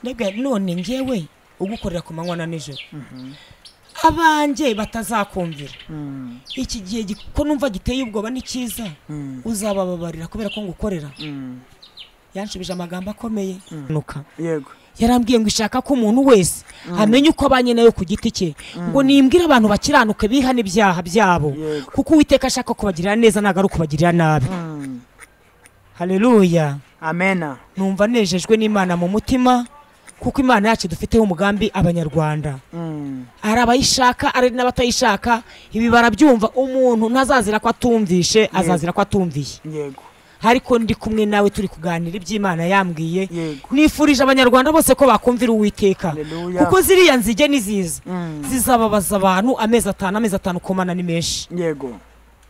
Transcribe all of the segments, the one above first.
mbega none ngewe ugukorera ku manywa na nijoro abanjye batazakumvira iki gihe gi- ko numva giteye ubwoba ni cyiza uzabababarira kubera ko ngukorera yanshubije amagambo akomeye nuka yego yarambwiye ngo ishaka ko umuntu wese amenya uko abanye nayo ku giti cye ngo nimbwire abantu bakiranuke bihana ibyaha byabo Yego. kuko uwiteka ashaka kubagirira neza ntabwo ari ukubagirira nabi Mm. haleluya amena numva nejejwe n'imana mu mutima kuko imana yacu dufiteho umugambi abanyarwanda Mm. ari abayishaka ari n'abatayishaka ibi barabyumva umuntu ntazazira ko atumvishe azazira ko atumviye yego ariko ndi kumwe nawe turi kuganira iby'imana yambwiye Yego. nifurije abanyarwanda bose ko bakumvira uwiteka Haleluya. kuko ziriya nzige ni ziza Mm. zizababaza abantu amezi atanu amezi atanu komana ni menshi yego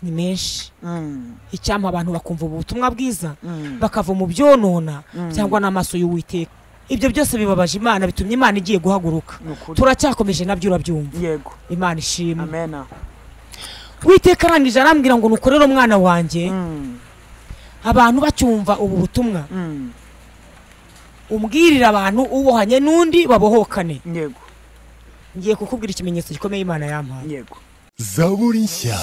ni menshi Mm. icyampa abantu bakumva ubu butumwa bwiza Mm. bakava mu byonona cyangwa n'amaso y'uwiteka ibyo byose bibabaje imana bitumye imana igiye guhaguruka Ni ukuri. turacyakomeje nabyo urabyumva yego imana ishimwe amena witeka arangije arambwira ngo nukorere umwana wanjye Mm. abantu bacyumva ubu butumwa Mm. umbwirire abantu ubohanye n'undi babohokane yego ngiye kukubwira ikimenyetso gikomeye imana yampaye yego zaburi nshya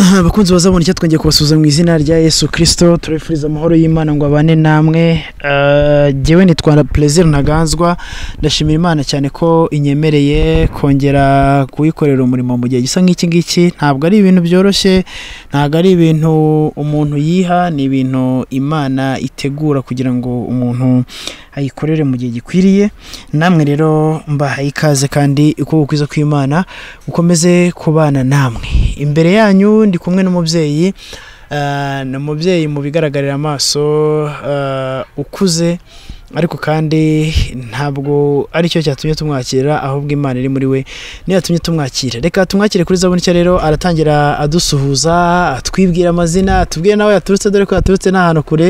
Aha, bakunzi bazabona icyo twongeye kubasuhuza mu izina rya yesu kirisito turifuriza amahoro y'imana ngo abane namwe Eh, jyewe nitwa perezida ntaganzwa ndashimira imana cyane ko inyemereye kongera kuyikorera umurimo mu gihe gisa nk'iki ngiki ntabwo ari ibintu byoroshye ntabwo ari ibintu umuntu yiha ni ibintu imana itegura kugira ngo umuntu ayikorere mu gihe gikwiriye namwe rero mbahaye ikaze kandi ukuboko kwiza kw'imana gukomeze kubana namwe imbere yanyu ndi kumwe n'umubyeyi ah, ni umubyeyi mu bigaragarira amaso ah, ukuze ariko kandi ntabwo aricyo cyatumye tumwakira ahubwo imana iri muri we niyo yatumye tumwakira reka tumwakire kuri zabuni nshya rero aratangira adusuhuza atwibwira amazina atubwire nawe yaturutse dore ko yaturutse n'ahantu kure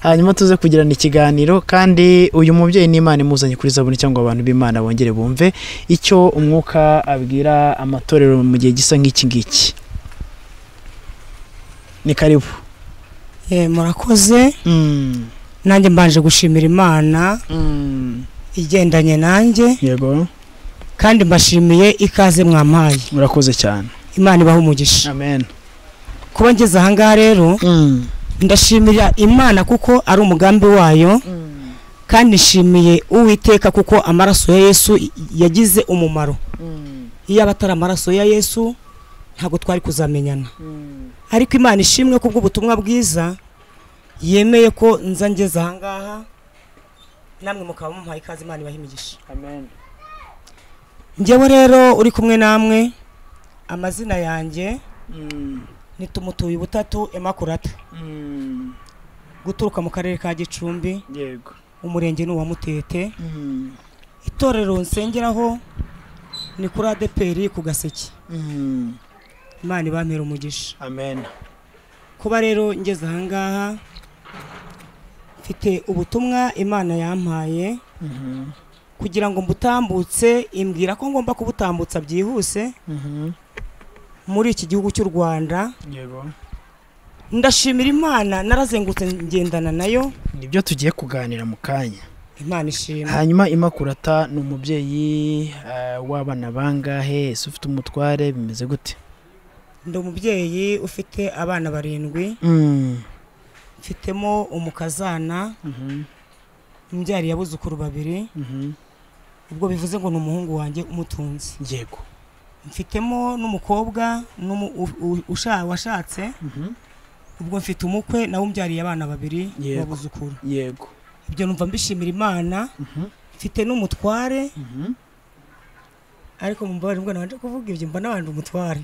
hanyuma tuze kugirana ikiganiro kandi uyu mubyeyi n'imana imuzanye kuri zabuni cyangwa abantu b'imana bongere bumve icyo umwuka abwira amatorero mu gihe gisa nk'iki ngiki ni karibu Eh, murakoze nanjye mbanje gushimira imana igendanye nanjye yego kandi mbashimiye ikaze mwampaye murakoze cyane imana ibaha umugisha amen kuba ngeze ahangaha rero ndashimira imana kuko ari umugambi wayo kandi nshimiye uwiteka kuko amaraso ya yesu yagize umumaro iyo aba atari amaraso ya yesu ntabwo twari kuzamenyana ariko imana ishimwe ku bw'ubutumwa bwiza yemeye ko nza ngeze ahangaha namwe mukaba mumpaye ikaze imana ibaha imigisha ngewe rero uri kumwe namwe amazina yanjye ni tumutuye ubutatu emakurata guturuka mu karere ka gicumbi yego umurenge ni uwa mutete itorero nsengeraho ni kuri adeperi ku gaseke imana ibampera umugisha amen kuba rero ngeze ahangaha mfite ubutumwa imana yampaye kugira ngo mbutambutse imbwira ko ngomba kubutambutsa byihuse muri iki gihugu cy'u rwanda yego ndashimira imana narazengurutse ngendana nayo nibyo tugiye kuganira mu kanya imana ishima hanyuma imakurata ni umubyeyi eh, w'abana bangahe ese ufite umutware bimeze gute ndi umubyeyi ufite abana barindwi mfitemo umukazana imbyari abuzukuru babiri ubwo bivuze ngo ni umuhungu wanjye umutunzi yego mfitemo n'umukobwa n'umu- u- u- usha- washatse ubwo mfite umukwe nawe umbyariye abana babiri Yego. babuzukuru yego ibyo numva mbishimira imana mfite n'umutware ariko mumbabarire mbwo nabanje kuvuga ibyo mbona nabanje umutware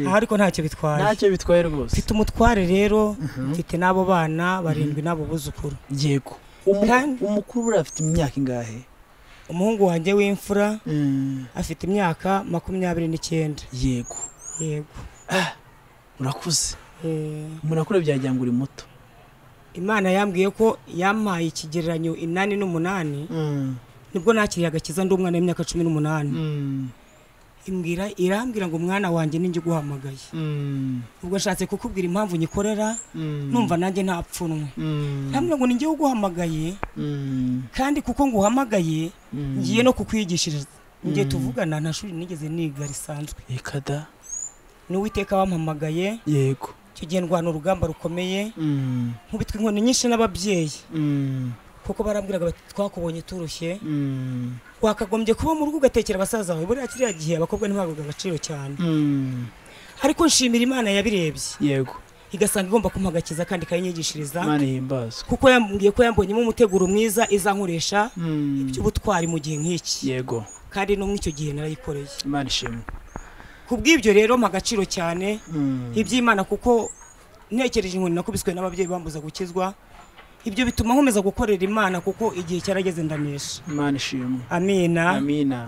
aha ariko ntacyo bitwaye ntacyo bitwaye rwose mfite umutware rero mfite n'abo bana barindwi n'abo buzukuru yego Kandi- Umu- umukuru uriya afite imyaka ingahe umuhungu wanjye w'imfura afite imyaka makumyabiri n'icyenda yego yego urakuze Eh, murakure byagira ngo uri muto imana yambwiye ko yampaye ikigereranyo inani n'umunani nibwo nakiriye agakiza ndi umwana w'imyaka cumi n'umunani imbwira irambwira ngo mwana wanjye ninjye uguhamagaye Mm, ubwo ashatse kukubwira impamvu nyikorera mm, numva nanjye nta pfunwe mm, ntambwira ngo ninjye uguhamagaye mm, kandi kuko nguhamagaye mm. ngiye no kukwigishiriza ngiye Mm. tuvugana nta shuri nigeze niga risanzwe ikada ni uwiteka wampamagaye yego icyo gihe ndwana urugamba rukomeye Mm, nkubitwa inkoni nyinshi n'ababyeyi mm, kuko barambwiraga bati twakubonye turushye mm, wakagombye kuba mu rugo ugatekera basaza bawe buriya kiriya gihe abakobwa ntibahabwaga agaciro cyane mm, ariko nshimira imana yabirebye yego igasanga igomba kumuha agakiza kandi ikayinyigishiriza imana ihimbazwe kuko yambwiye ko yambonyemo umuteguro mwiza izankoresha Mm, iby'ubutwari mu gihe nk'iki yego kandi no muri icyo gihe narayikoreye imana ishimwe ku bw'ibyo rero mpa agaciro cyane Mm, iby'imana kuko ntekereje inkoni nakubiswe n'ababyeyi bambuza gukizwa ibyo bituma nkomeza gukorera imana kuko igihe cyarageze ndanesha imana ishimwe amina amina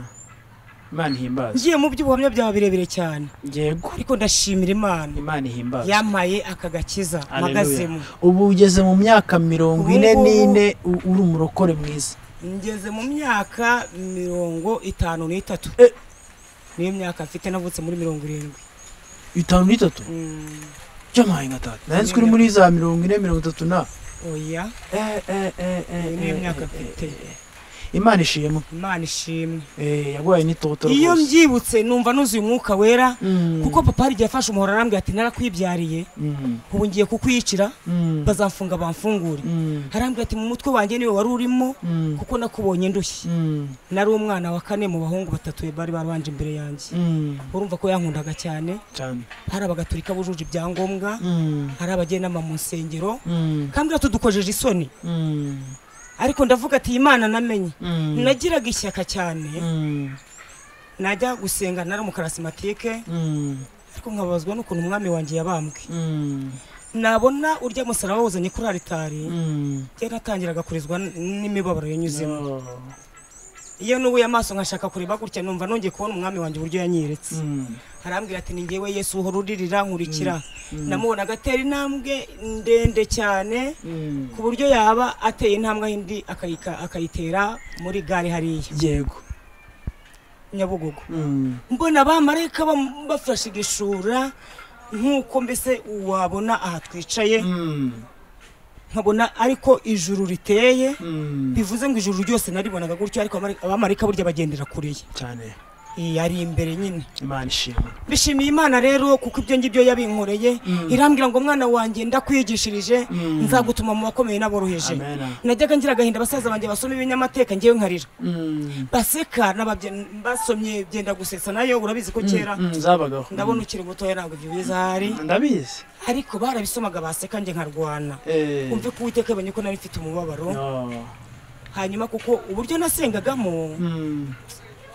imana ihimbazwe ngiye mu by'ubuhamya byawe birebire cyane yego ariko ndashimira imana imana ihimbazwe yampaye aka gakiza Haleluya. mpagazemo ubu ugeze mu myaka mirongo Ubu ine ngubu- n'ine u- uri umurokore mwiza ngeze mu myaka mirongo itanu n'itatu Eh. niyo myaka mfite navutse muri mirongo irindwi bitanu n'itatu Mm, by'amaye nka tatu nanjye turi muri za mirongo ine mirongo itatu na oya Eh, eh, eh, eh, Iyi niyo eh, myaka eh, mfite. eh, eh. imana ishimwe imana ishimwe Eh, yaguhaye n'itoto iyo rwose mbyibutse numva nuzuye umwuka wera Mm, kuko papa hari igihe afashe umuhoro arambwira ati narakwibyariye mm, ubu ngiye kukwiyicira mm, bazamfunga bamfungure mm, arambwira ati mu mutwe wanjye niwe wari urimo mm, kuko nakubonye ndushye mm, nari umwana wa kane mu bahungu batatu bari barabanje imbere yanjye mm, urumva ko yankundaga cyane cyane. hari abagatulika bujuje ibyangombwa Mm, hari abagenama mu nsengero mm, kambwira tudukojeje isoni mm, ariko ndavuga ati iyi Imana namenye mm, nagiraga ishyaka cyane mm, najya gusenga nari umukarasimatike mm, ariko nkababazwa n'ukuntu umwami wanjye yabambwe mm, nabona urya musaraba wuzanye kuri aritari mm. njye natangiraga kurizwa n- n'imibabaro yanyuzemo Oh. iyo nubuye amaso nkashaka kureba gutya numva nongeye kubona umwami wanjye uburyo yanyeretse Mm, arambwira ati ni ngewe yesu uhora uririra nkurikira mm, namubona agatera intambwe ndende cyane mm. ku buryo yaba ateye intambwe aho indi akayika- akayitera muri gare hariya yego nyabugogo Mm, mbona abamarayika bam- bafashe igishura nk'uko mbese wabona aha twicaye mm, nkabona ariko ijuru riteye mm. bivuze ngo ijuru ryose naribonaga gutyo ariko abamari- abamarayika burya bagendera kure ye cyane Iyi ari imbere nyine imana ishimwe mbishimiye imana rero kuko ibyo ngibyo yabinkoreye Mm. irambwira ngo mwana wanjye ndakwigishirije Mm. nzagutuma mu bakomeye n'aboroheje amena najyaga ngira agahinda abasaza banjye basoma ibinyamateka ngewe nkarira Mm, baseka n'ababye- basomye byenda gusetsa nayo urabizi ko kera mm, mm, zabagaho ndabona ukiri mutoya ntabwo ibyo bizahari Mm, ndabizi ariko barabisomaga baseka njye nkarwana Eh, umve ko uwiteka yabonye ko nari mfite umubabaro no. hanyuma kuko uburyo nasengagamo Mm,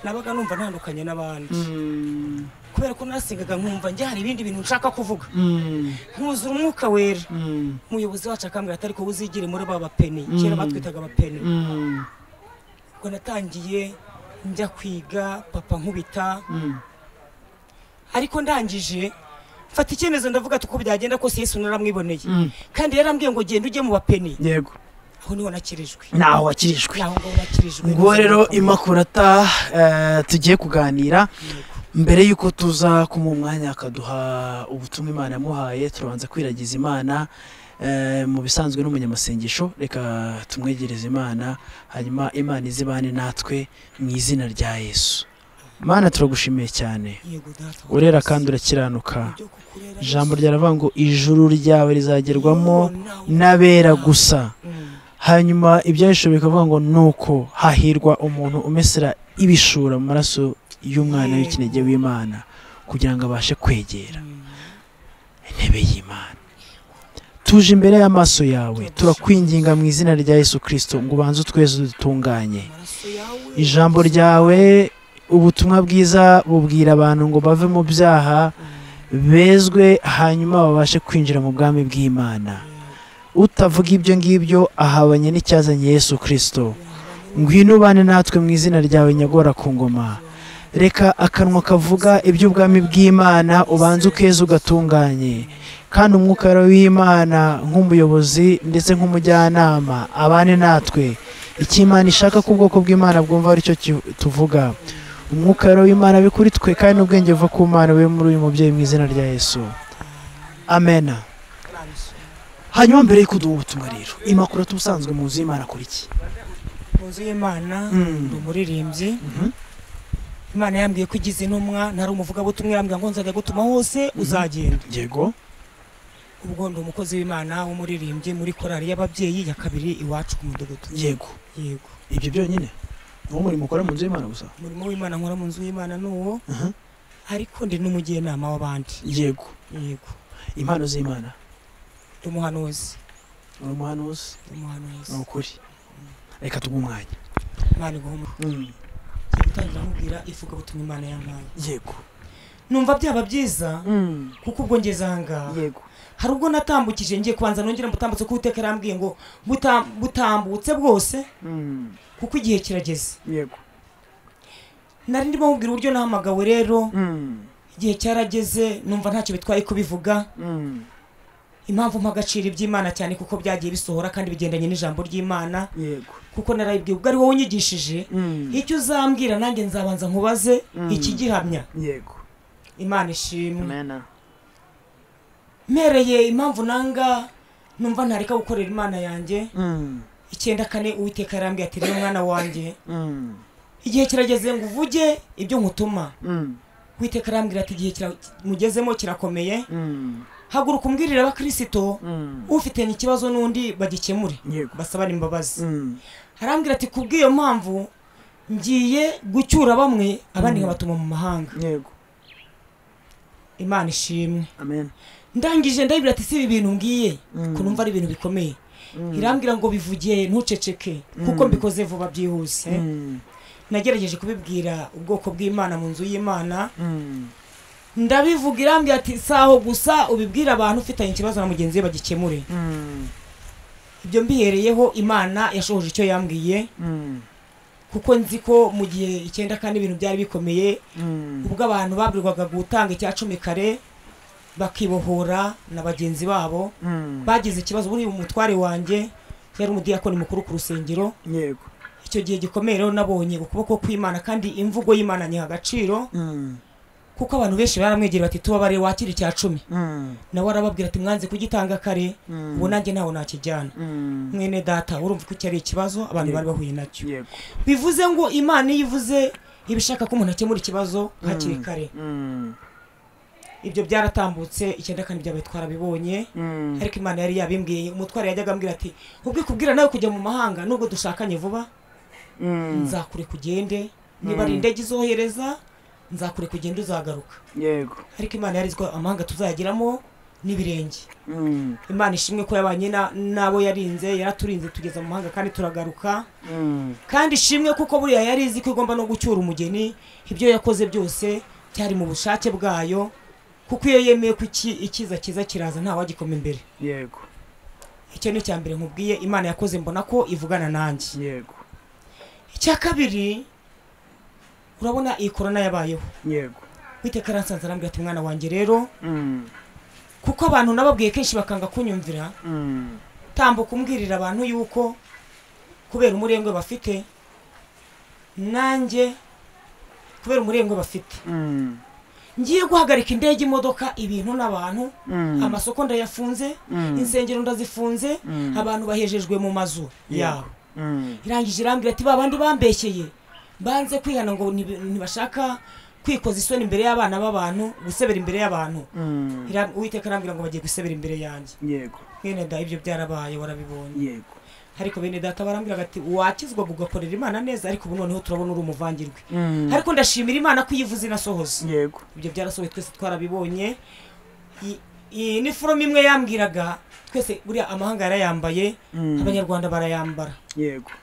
nabaga numva ntandukanye n'abandi mm, kubera ko nasengaga nkumva njye hari ibindi bintu nshaka kuvuga mm, nkuzura umwuka wera mm, umuyobozi wacu akambwira atari ko uzigire muri ba bapeni Mm. kera batwitaga abapeni mm, ubwo natangiye njya kwiga papa nkubita mm, ariko ndangije mfata icyemezo ndavuga ati uko byagenda kose yesu naramwiboneye mm. kandi yarambwiye ngo genda ujye mu bapeni yego aho niho nakirijwe naho wakirijwe aho ngaho nakirijwe nguwo rero imakurata eh, tugiye kuganira Yego. mbere y'uko tuza kumuha umwanya akaduha ubutumwa imana yamuhaye turabanza kwiragiza imana eh, mu bisanzwe n'umunyamasengesho reka tumwegereze imana hanyuma imana izibane natwe mu izina rya yesu mana turagushimiye cyane Yego, data wa urera twese. kandi urakiranuka Ibyo kukurera ijambo Yesu. ryaravuga ngo ijuru ryawe rizagerwamo Nawe. n'abera gusa Mm. hanyuma ibyahisho bikavuga ngo nuko hahirwa umuntu umesera ibishura mu maraso y'umwana w'ikinege w'imana kugira ngo abashe kwegera Mm. intebe y'imana tuje imbere y'amaso yawe turakwinginga mu izina rya yesu kirisito ngo ubanze utweze udutunganye Amaraso yawe. ijambo ryawe ubutumwa bwiza bubwira abantu ngo bave mu byaha bezwe hanyuma babashe kwinjira mu bwami bw'imana utavuga ibyo ngibyo ahabanye n'icyazanye yesu kirisito ngwino ubane natwe mu izina ryawe nyagora ku ngoma reka akanwa kavuga iby'ubwami bw'imana ubanze ukeza ugatunganye kandi umwuka wawe w'imana nk'umuyobozi ndetse nk'umujyanama abane natwe icyo imana ishaka ko ubwoko bw'imana bwumva aricyo ki- tuvuga umwuka rero w'imana abe kuri twe kandi n'ubwenge buva ku mana bube muri uyu mubyeyi mu izina rya yesu amena hanyuma mbere y'uko duha ubutumwa rero imakuru ubusanzwe mu nzu y'imana akora iki mu nzu y'imana Mm. ndi umuririmbyi Mhm. imana yambwiye ko igize intumwa ntari umuvugabutumwa yambwira ngo nzajya gutuma hose uzagenda yego ubwo ndi umukozi w'imana w'umuririmbyi muri korali y'ababyeyi ya kabiri iwacu ku mudugudu yego yego ibyo byonyine niwo murimo ukora mu nzu y'imana gusa umurimo w'imana nkora mu nzu y'imana ni uwo Aha. ariko ndi n'umujyanama w'abandi yego yego impano z'imana ndi umuhanuzi uri umuhanuzi ndi umuhanuzi ni ukuri reka tuguhe umwanya imana iguha umugisha. Ngiye gutangira nkubwira ivugabutumwa imana yampaye yego numva byaba byiza kuko ubwo ngeze ahangaha yego hari ubwo natambukije ngiye kubanza nongera mbutambutse kuko uteka yarambwiye ngo "Buta- butambutse bwose kuko igihe kirageze yego nari ndimo nkubwira uburyo nahamagawe rero igihe cyarageze numva ntacyo bitwaye kubivuga impamvu mpagacira iby'imana cyane kuko byagiye bisohora kandi bigendanye n'ijambo ry'imana yego kuko narayibwiye ubwo ari wowe unyigishije icyo uzambwira nanjye nzabanza nkubaze Mm. ikigihamya yego imana ishimwe amena mpereye impamvu nanga numva ntareka gukorera imana yanjye icyenda kane uwiteka yarambwiye ati rero mwana wanjye igihe kirageze ngo uvuge ibyo nkutuma uwiteka arambwira ati igihe kira- mugezemo kirakomeye haguruka umbwirire abakristo ufitanye ikibazo n'undi bagikemure yego basabane imbabazi arambwira ati kubw'iyo mpamvu ngiye gucyura bamwe abandi nkabatuma mu mahanga yego imana ishimwe amena ndangije ndabibwira ati si ibi bintu ngiye Mm. ko numva ari ibintu bikomeye irambwira ngo bivugiye ntuceceke kuko mbikoze vuba byihuse nagerageje kubibwira ubwoko bw'imana mu nzu y'imana ndabivuga irambwira ati si aho gusa ubibwira abantu ufitanye ikibazo na mugenzi we bagikemure ibyo mbihereyeho imana yashohoje icyo yambwiye kuko nzi ko mu gihe icyenda kandi ibintu byari bikomeye ubwo abantu babwirwaga gutanga icya cumi kare bakibohora na bagenzi babo bagize ikibazo buri umutware wanjye yari umudiyakoni mukuru ku rusengero yego icyo gihe gikomeye rero nabonye ukuboko kw'imana kandi imvugo y'imana nyiha agaciro kuko abantu benshi baramwegera bati tubabare wakira icya cumi nawe arababwira ati mwanze kugitanga kare ubu nanjye ntawe nakijyana mwene data urumva ko iki ari ikibazo abantu bari bahuye nacyo yego bivuze ngo imana iyo ivuze iba ishaka ko umuntu akemura ikibazo hakiri kare ibyo byaratambutse icyenda kandi byabaye twarabibonye ariko imana yari yabimbwiye umutware yajyaga ambwira ati ubwo ikubwira nawe kujya mu mahanga nubwo dushakanye vuba nzakure kugende niba ari indege izohereza nzakure kugenda uzagaruka yego ariko imana yari iziko amahanga tuzayageramo n'ibirenge imana ishimwe ko yabanye na- n'abo yarinze yaraturinze tugeza mu mahanga kandi turagaruka kandi ishimwe kuko buriya yari izi ko igomba no gucyura umugeni ibyo yakoze byose byari mu bushake bwayo kuko iyo yemeye ko iki- ikiza kiza kiraza ntawagikoma imbere yego icyo ni icya mbere nkubwiye imana yakoze mbona ko ivugana nanjye yego icya kabiri urabona iyi korona yabayeho yego witeka aransanze arambwira ati mwana wanjye rero kuko abantu nababwiye kenshi bakanga kunyumvira tambuka umbwirira abantu yuko kubera umurengwe bafite nanjye kubera umurengwe bafite ngiye guhagarika indege imodoka ibintu n'abantu amasoko ndayafunze insengero ndazifunze abantu bahejejwe mu mazu yabo irangije irambwira ati ba bandi bambeshyeye banze kwihana ngo ntibi- ntibashaka kwikoza isoni imbere y'abana b'abantu gusebera imbere y'abantu Ira- uwiteka arambwira ngo bagiye gusebera imbere yanjye yego mwene da ibyo byarabaye warabibonye yego ariko bene data barambwiraga ati wakizwa ugakorera imana neza ariko ubu noneho turabona uri umuvangirwe ariko ndashimira imana ko iyivuze inasohoza yego ibyo byarasohoye twese twarabibonye I- iyi ni forume imwe yambwiraga twese buriya amahanga yarayambaye abanyarwanda barayambara yego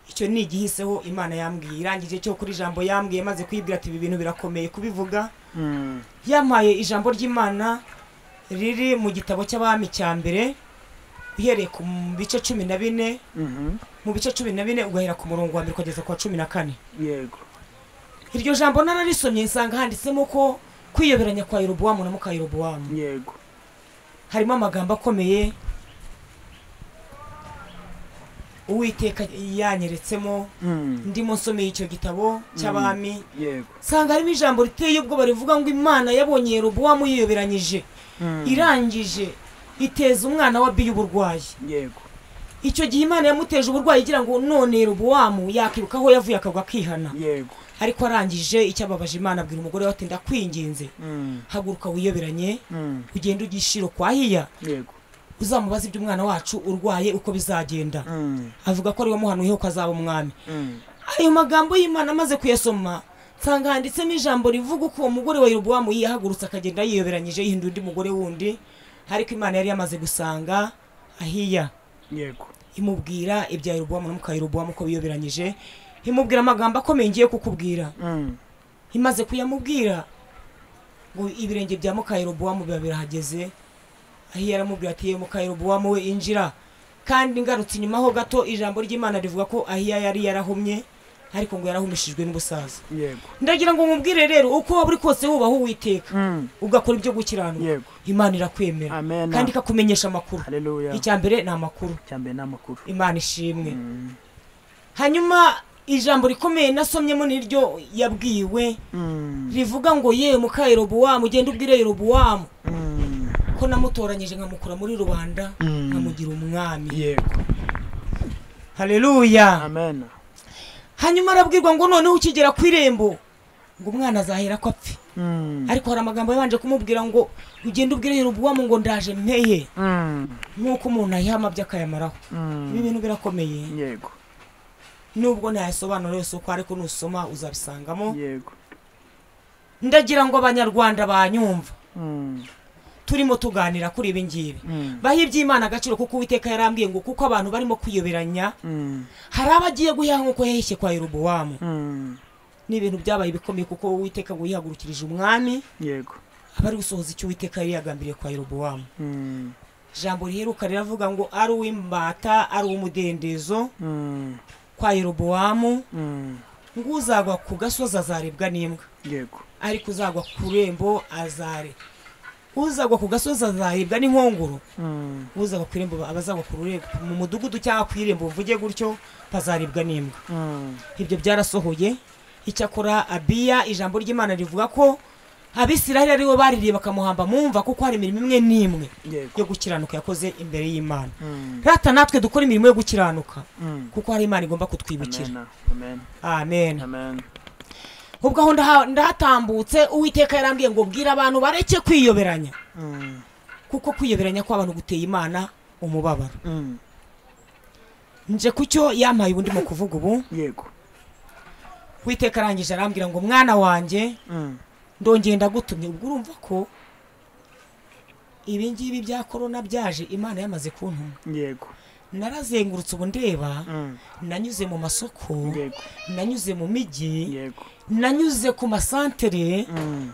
icyo ni igihiseho imana yambwiye irangije cyo kuri ijambo yambwiye maze kuyibwira ati ibi bintu birakomeye kubivuga yampaye ijambo ry'imana riri mu gitabo cy'abami cya mbere uhereye ku bice cumi na bine mu bice cumi na bine ugahera ku murongo wa mbere ukageza ku wa cumi na kane yego iryo jambo nararisomye nsanga handitsemo ko kwiyoberanya kwa yerobowamu na muka yerobowamu yego harimo amagambo akomeye uwiteka yanyeretsemo Mm. ndimo nsomeye icyo gitabo cy'abami yego nsanga harimo ijambo riteye ubwoba rivuga ngo imana yabonye yerobowamu yiyoberanyije Mm. irangije iteza umwana wa biyu uburwayi yego icyo gihe imana yamuteje uburwayi igira ngo none yerobowamu yakwiruka aho yavuye akagwa akihana yego ariko arangije icyababaje imana abwira umugore we ati ndakwinginze Mm. haguruka wiyoberanye Mm. ugende ujye ishiro kwa hiya yego uzamubaze iby'umwana wacu urwaye uko bizagenda Mm. avuga ko ari we muhanuyeho ko azaba umwami Mm. ayo magambo y'imana amaze kuyasoma nsanga handitsemo ijambo rivuga uko uwo mugore wa yerobowamu yahagurutse akagenda yiyoberanyije yihindura undi mugore wundi ariko imana yari yamaze gusanga ahiya yego imubwira ibya yerobowamu n'umuka yerobowamu ko biyoberanyije imubwira amagambo akomeye ngiye kukubwira Mm. imaze kuyamubwira ngo ibirenge bya mukayerobowamu biba birahageze ahiya aramubwira ati ye mukayerobowamu we injira kandi ngarutse inyuma ho gato ijambo ry'imana rivuga ko ahiya yari yarahumye ariko ngo yarahumishijwe n'ubusaza yego ndagira ngo mubwire rero uko waba uri kose wubaha uwiteka Mm. ugakora ibyo gukiranuka yego imana irakwemera Amen. kandi ikakumenyesha amakuru haleluya icya mbere ni amakuru cyambere ni amakuru imana ishimwe Mm. hanyuma ijambo rikomeye nasomyemo niryo yabwiwe Mm. rivuga ngo ye muka yerobowamu ugende ubwire yerobowamu Mm. ko namutoranyije nkamukura muri rubanda Mm. nkamugira umwami yego haleluya amen hanyuma arabwirwa ngo noneho ukigera ku irembo ngo umwana azahera ko apfe Mm. ariko hari amagambo yabanje kumubwira ngo ugende ubwire yerobowamu ngo ndaje mpeye Mm. nk'uko umuntu ayihama by'akayamaraho ibi Mm. bintu birakomeye yego nubwo ntayasobanura yose uko ariko nusoma uzabisangamo yego ndagira ngo abanyarwanda banyumva Mm. turimo tuganira kuri ibi ngibi Mm. baha iby'imana agaciro kuko uwiteka yarambwiye ngo kuko abantu barimo kwiyoberanya Mm. hari abagiye guyaha nk'uko yahishye kwa yerobowamu Mm. ni ibintu byabaye bikomeye kuko uwiteka ngo yihagurukirije umwami yego aba ari gusohoza icyo uwiteka yari yagambiriye kwa yerobowamu Mm. ijambo riheruka riravuga ngo ari uw'imbata ari uw'umudendezo Mm. kwa yerobowamu Mm. ngo uzagwa ku gasozi azarebwa n'imbwa yego ariko uzagwa ku rembo azare uzagwa ku gasozi azarebwa n'inkongoro Mm. uzagwa ku irembo abazagwa ku rurembo mu mudugudu cyangwa ku irembo mvuge gutyo bazarebwa n'imbwa Mm. ibyo byarasohoye icyakora abiya ijambo ry'imana rivuga ko abisiraheli aribo baririye bakamuhamba mumva kuko hari imirimo imwe n'imwe yego yo gukiranuka yakoze imbere y'imana Mm. rata natwe dukora imirimo yo gukiranuka Mm. kuko hari imana igomba kutwibukira amen amen amen amen ubwo aho ndaha- ndahatambutse uwiteka yarambwiye ngo bwira abantu bareke kwiyoberanya Mm. kuko kwiyoberanya kw'abantu guteye imana umubabaro Mm. nje ku cyo yampaye ubundi mu kuvuga ubu yego witeka arangije arambwira ngo mwana wanjye Mm. ndongeye ndagutumye ubwo urumva ko ibi ngibi bya korona byaje imana yamaze kuntuma yego narazengurutse ubu ndeba Mm. nanyuze mu masoko yego nanyuze mu mijyi yego nanyuze ku masantere Mm.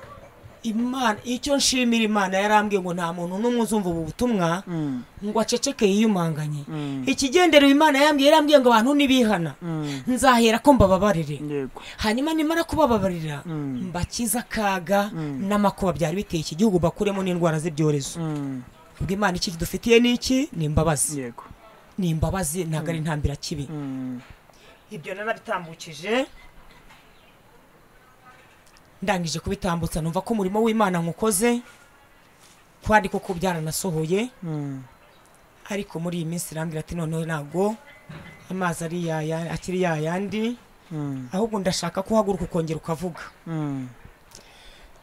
imana icyo nshimira imana yarambwiye ngo nta muntu n'umwe uzumva ubu butumwa Mm. ngo aceceke yiyumanganye Mm. ikigendera imana yambwiye yarambwiye ngo abantu nibihana Mm. nzahera ko mbababarire yego hanyuma nimara kubababarira Mm. mbakiza akaga Mm. n'amakuba byari biteye iki gihugu bakuremo n'indwara z'ibyorezo Mm. ubwo imana iki dufitiye ni iki ni imbabazi yego ni imbabazi ntabwo ari intambira kibi Mm. ibyo narabitambukije ndangije kubitambutsa numva ko umurimo w'imana nkukoze kwari koko byaranasohoye Mm. ariko muri iyi minsi irambwira ati noneho ntabwo amazi ari yaya akiri yayandi Mm. ahubwo ndashaka ko uhaguruka ukongera ukavuga Mm.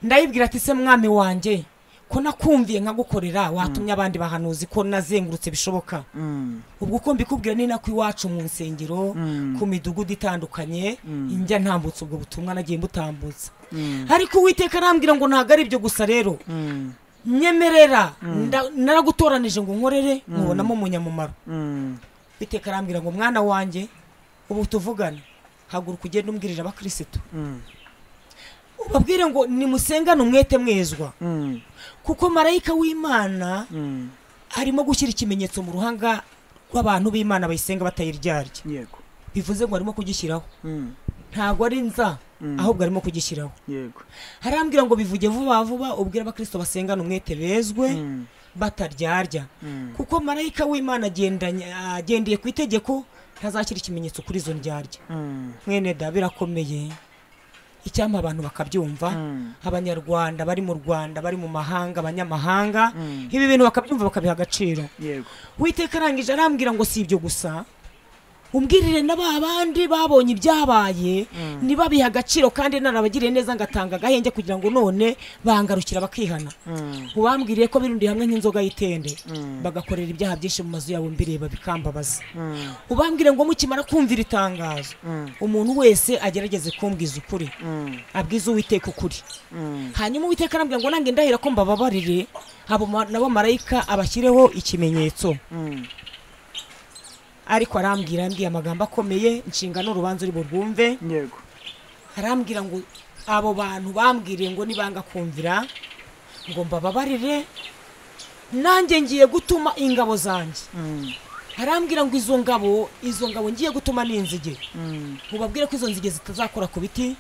ndayibwira ati se mwami wanjye ko nakumviye nkagukorera watumye abandi bahanuzi ko nazengurutse bishoboka Mm. ubwo uko mbikubwira ni nako iwacu mu nsengero Mm. ku midugudu itandukanye Mm. njya ntambutsa ubwo butumwa nagiye mbutambutsa Mm. ariko uwiteka arambwira ngo ntabwo ari ibyo gusa rero Mm. nyemerera nda- naragutoranije ngo nkorere nkubonamo umunyamumaro Mm. uwiteka arambwira ngo mwana wanjye ubu tuvugane haguruka ugende umbwirira abakirisitu Mm. ubabwire ngo nimusengane umwete mwezwa Mm. kuko marayika w'imana Mm. arimo gushyira ikimenyetso mu ruhanga rw'abantu b'imana bayisenga batayiryarya yego bivuze ngo arimo kugishyiraho Mm. ntabwo ari nza Mm. ahubwo arimo kugishyiraho yego harambwira ngo bivuge vuba vuba ubwire abakristo basengana umwete bezwe Mm. bataryarya kuko marayika w'imana agendanye agendeye ku itegeko ntazashyira ikimenyetso kuri izo ndyarya mwene da birakomeye icyampa abantu bakabyumva abanyarwanda bari mu rwanda bari mu mahanga abanyamahanga ibi bintu bakabyumva bakabiha agaciro yego witeka arangije arambwira ngo si ibyo gusa umbwirire na ba bandi babonye ibyabaye ntibabihe agaciro kandi narabagiriye neza ngatanga agahenge kugira ngo none bangarukira bakihana ubambwiriye ko birundiye hamwe nk'inzoga y'itende bagakorera ibyaha byinshi mu mazu yabo mbireba bikambabaza ubambwire ngo mukimara kumvira itangazo umuntu wese agerageze kumbwiza ukuri abwize uwiteka ukuri hanyuma uwiteka arambwira ngo nange ndahira ko mbababarire abo ma- nabo marayika abashyireho ikimenyetso ariko arambwira ambwiye amagambo akomeye inshingano urubanza uri burwumve yego arambwira ngo abo bantu bambwiriye ngo nibanga kumvira ngo mbababarire nanjye ngiye gutuma ingabo zanjye arambwira ngo izo ngabo izo ngabo ngiye gutuma ni inzige mubabwire ko izo nzige zitazakora ku biti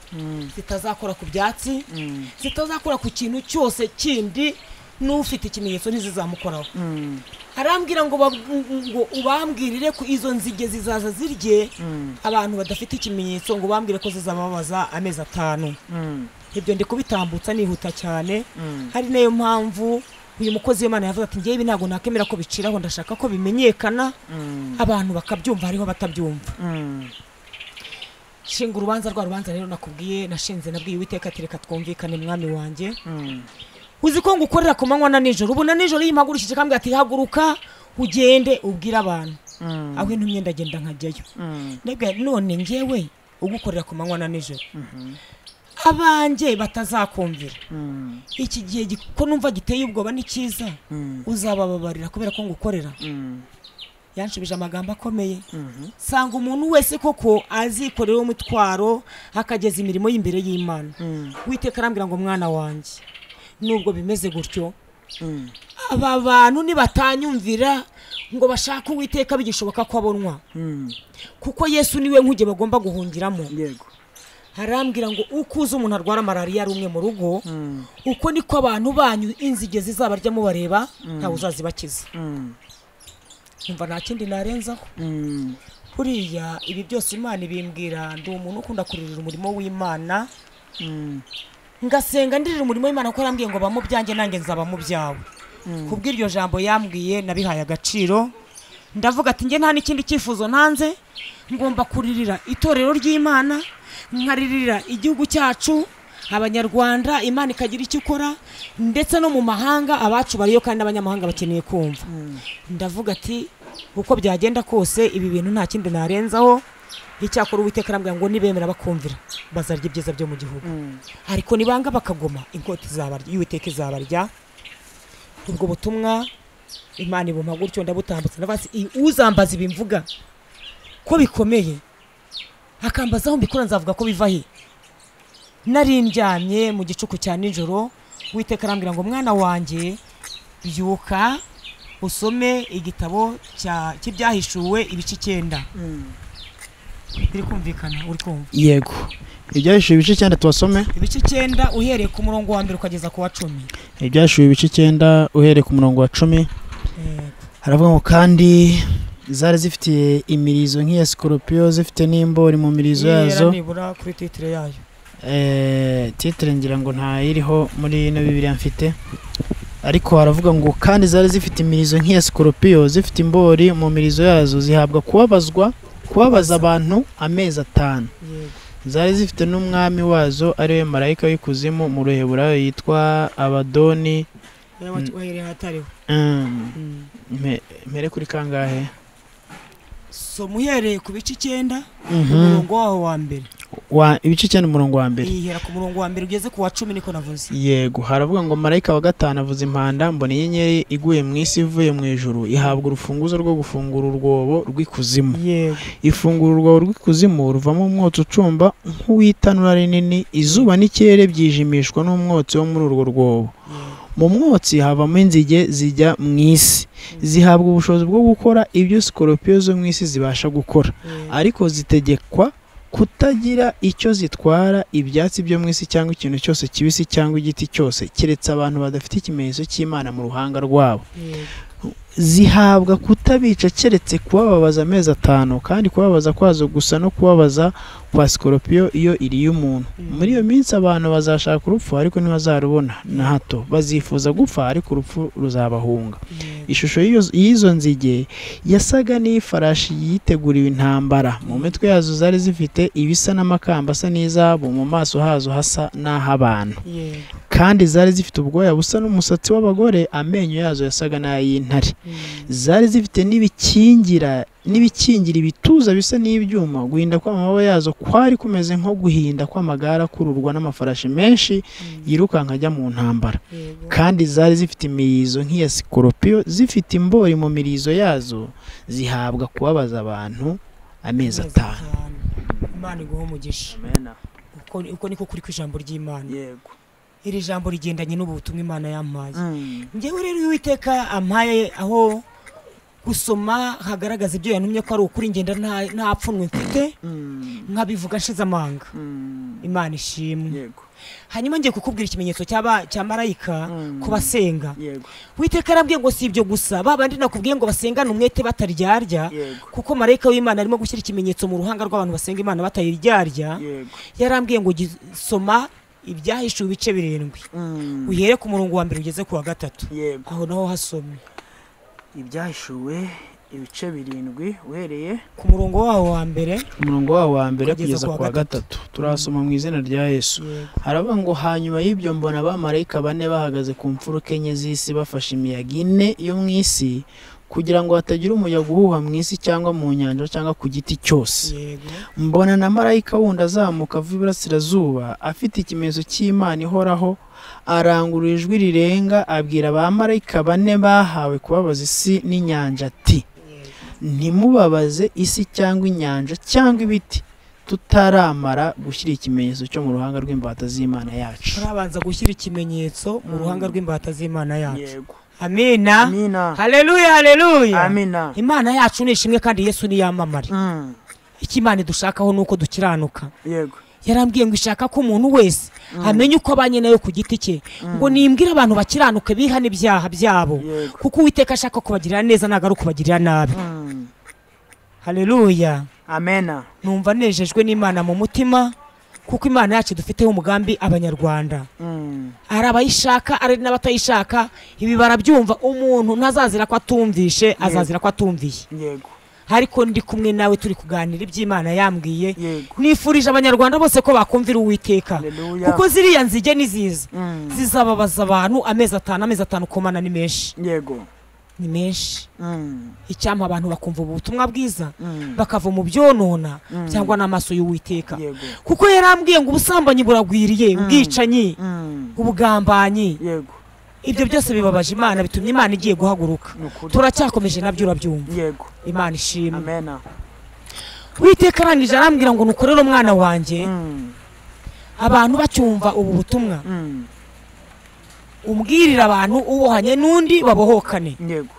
zitazakora ku byatsi zitazakora ku kintu cyose kindi n'ufite ikimenyetso ntizizamukoraho arambwira ngo bab- ngo ubambwirire ko izo nzige zizaza zirye abantu badafite ikimenyetso ngo ubambwire ko zizababaza amezi atanu ibyo ndi kubitambutsa nihuta cyane hari nayo mpamvu uyu mukozi w'imana yavuze ati ngewe ibi ntabwo nakemera ko biciraho ndashaka ko bimenyekana abantu bakabyumva hariho abatabyumva nshinga urubanza rwa rubanza rero nakubwiye nashinze nabwiye uwiteka ati reka twumvikane mwami wanjye uzi ko ngukorera ku manywa na nijoro ubu na nijoro iyo mpagurukije kambwira ati haguruka ugende ubwire abantu aho intumye ndagenda nkajyayo Ndabwira nti, none ngewe ugukorera ku manywa na nijoro abanjye batazakumvira iki gihe gi- ko numva giteye ubwoba ni cyiza uzabababarira kubera ko ngukorera yanshubije amagambo akomeye sanga umuntu wese koko azikorera umutwaro akageza imirimo y'imbere y'imana witeka arambwira ngo mwana wanjye nubwo bimeze gutyo aba bantu nibatanyumvira ngo bashake uwiteka bigishoboka ko abonwa kuko yesu niwe nkuge bagomba guhungiramo yego arambwira ngo uko uzi umuntu arwara malariya ari umwe mu rugo uko niko abantu banyu inzige zizabarya mubareba ntawe uzazibakiza numva nta kindi narenzaho buriya ibi byose imana ibimbwira ndi umuntu ukunda kuririra umurimo w'imana ngasenga ndirira umurimo w'imana kuko yarambwiye ngo bamo byanjye nanjye nzaba mu byawe kubw'iryo jambo yambwiye nabihaye agaciro ndavuga ati njye nta n'ikindi cyifuzo ntanze ngomba kuririra itorero ry'imana nkaririra igihugu cyacu abanyarwanda imana ikagira icyo ikora ndetse no mu mahanga abacu bariyo kandi n'abanyamahanga bakeneye kumva ndavuga ati uko byagenda kose ibi bintu nta kindi narenzaho icyakora uwiteka arambwira ngo nibemera bakumvira bazarya ibyiza byo mu gihugu ariko nibanga bakagoma inkota izabarya y'uwiteka izabarya ubwo butumwa imana ibuma gutyo ndabutambutsa ndavuga ati "I- uzambaza ibi mvuga ko bikomeye akambazaho mbikora nzavuga ko biva he nari ndyamye mu gicuku cya nijoro uwiteka arambwira ngo mwana wanjye byuka usome igitabo cya- cy'ibyahishuwe ibice icyenda biri kumvikana uri kumva yego ibyahishije ibice icyenda tubasome ibice icyenda uhereye ku murongo wa mbere ukageza ku wa cumi ibyahishije ibice icyenda uhereye ku murongo wa cumi Eh, haravuga ngo kandi zari zifitiye imirizo nk'iya sikoropiyo zifite n'imbori mu mirizo yazo nibura nibura kuri titire yayo Eh, titire ngira ngo ntayiriho muri ino bibiriya mfite ariko haravuga ngo kandi zari zifite imirizo nk'iya sikoropiyo zifite imbori mu mirizo yazo zihabwa kubabazwa kubabaza abantu amezi atanu yego zari zifite n'umwami wazo ariwe marayika w'ikuzimu mu ruheburayo yitwa abadoni Wera- wahereye ahatariho Mm, mpe- mpere kuri kangahe soma uhereye ku bice icyenda Mhm. umurongo waho wa mbere Wa- ibice cyane umurongo wa mbere ihera ku murongo wa mbere ugeze ku wa cumi niko navuze yego haravuga ngo marayika wa gatanu avuza impanda mbona inyenyeri iguye mu isi ivuye mu ijuru ihabwa urufunguzo rwo gufungura urwobo rw'ikuzimu yego ifungura urwobo rw'ikuzimu ruvamo umwotsi ucumba nk'uw'itanura rinini izuba n'ikirere byijimishwa n'umwotsi wo muri urwo rwobo mu mwotsi havamo inzige zijya mu isi zihabwa ubushobozi bwo gukora ibyo sikoropiyo zo mu isi zibasha gukora ariko zitegekwa kutagira icyo zitwara ibyatsi byo mu isi cyangwa ikintu cyose kibisi cyangwa igiti cyose keretse abantu badafite ikimenyetso cy'imana mu ruhanga rwabo zihabwa kutabica keretse kubababaza amezi atanu kandi kubabaza kwazo gusa no kubabaza kwa sikoropiyo iyo iriye umuntu muri iyo minsi abantu bazashaka urupfu ariko ntibazarubona na hato bazifuza gupfa ariko urupfu ruzabahunga ishusho y'iyo- y'izo nzige yasaga n'ifarashi yiteguriwe intambara mu mitwe yazo zari zifite ibisa n'amakamba asa n'izabo mu maso hazo hasa n'ah'abantu kandi zari zifite ubwoya busa n'umusatsi w'abagore amenyo yazo yasaga n'ay'intare zari zifite n'ibikingira n'ibikingira ibituza bisa n'ibyuma guhinda kw'amababa yazo kwari kumeze nko guhinda kw'amagare akururwa n'amafarashi menshi yirukanka ajya mu ntambara kandi zari zifite imirizo nk'iya sikoropiyo zifite imbori mu mirizo yazo zihabwa kubabaza abantu amezi atanu imana iguha umugisha uko uko niko kuri ku ijambo ry'imana yego iri jambo rigendanye n'ubutumwa imana yampaye ngewe rero iyo uwiteka ampaye aho gusoma hagaragaza ibyo yantumye ko ari ukuri ngenda nta- nta pfunwe mfite nkabivuga nshize amanga imana ishimwe yego hanyuma ngiye kukubwira ikimenyetso cy'aba- cya marayika Mm. ku basenga yego witeka arambwiye ngo si ibyo gusa babandi nakubwiye ngo basengane umwete bataryarya Yego. kuko marayika w'imana arimo gushyira ikimenyetso mu ruhanga rw'abantu basenga imana batayiryarya yego yarambwiye ngo gi- soma ibyahishuwe ibice birindwi uhere ku murongo wa mbere ugeze ku wa gatatu yego aho naho hasomye ibyahishuwe ibice birindwi uhereye ku murongo waho wa mbere umurongo wawo wa mbere Kugeza kugeza ku wa ku wa gatatu turasoma mu izina rya yesu haravuga ngo hanyuma y'ibyo mbona abamarayika bane bahagaze ku mfuruka enye z'isi bafashe imiyaga ine yo mu isi kugira ngo hatagira umuyaga uhuha mu isi cyangwa mu nyanja cyangwa ku giti cyose yego mbona na marayika wundi azamuka ava iburasirazuba afite ikimenyetso cy'imana ihoraho arangurura ijwi rirenga abwira abamarayika bane bahawe kubabaza isi n'inyanja ati ntimubabaze isi cyangwa inyanja cyangwa ibiti tutaramara gushyira ikimenyetso cyo mu ruhanga rw'imbata z'imana yacu turabanza gushyira ikimenyetso mu ruhanga rw'imbata z'imana yacu yego amina amina haleluya haleluya amina imana yacu ni ishimwe kandi yesu niyamamare Mm, icyo imana idushakaho ni uko dukiranuka yego yarambwiye ngo ishaka ko umuntu wese amenya uko abanye nayo ku giti cye ngo nimbwire abantu bakiranuke bihane ibyaha byabo Yego. kuko uwiteka ashaka kubagirira neza ntabwo ari ukubagirira nabi Mm, haleluya amena numva nejejwe n'imana mu mutima kuko imana yacu dufiteho umugambi abanyarwanda Mm, ari abayishaka ari n'abatayishaka ibi barabyumva umuntu ntazazira ko atumvishe azazira ko atumviye yego ariko ndi kumwe nawe turi kuganira iby'imana yambwiye yego nifurije abanyarwanda bose ko bakumvira uwiteka Haleluya. kuko ziriya nzige ni ziza Mm, zizababaza abantu amezi atanu amezi atanu komana ni menshi yego ni menshi Mm, icyampa abantu bakumva ubu butumwa bwiza mm, bakava mu byonona Mm. cyangwa n'amaso y'uwiteka yego kuko yarambwiye ngo ubusambanyi buragwiriye ubwicanyi Mm, ubugambanyi yego ibyo byose bibabaje imana bitumye imana igiye guhaguruka ni ukuri turacyakomeje nabyo urabyumva yego imana ishimwe amena witeka arangije arambwira ngo nukorere umwana wanjye Mm, abantu bacyumva ubu butumwa mm, umbwirire abantu ubohanye n'undi babohokane yego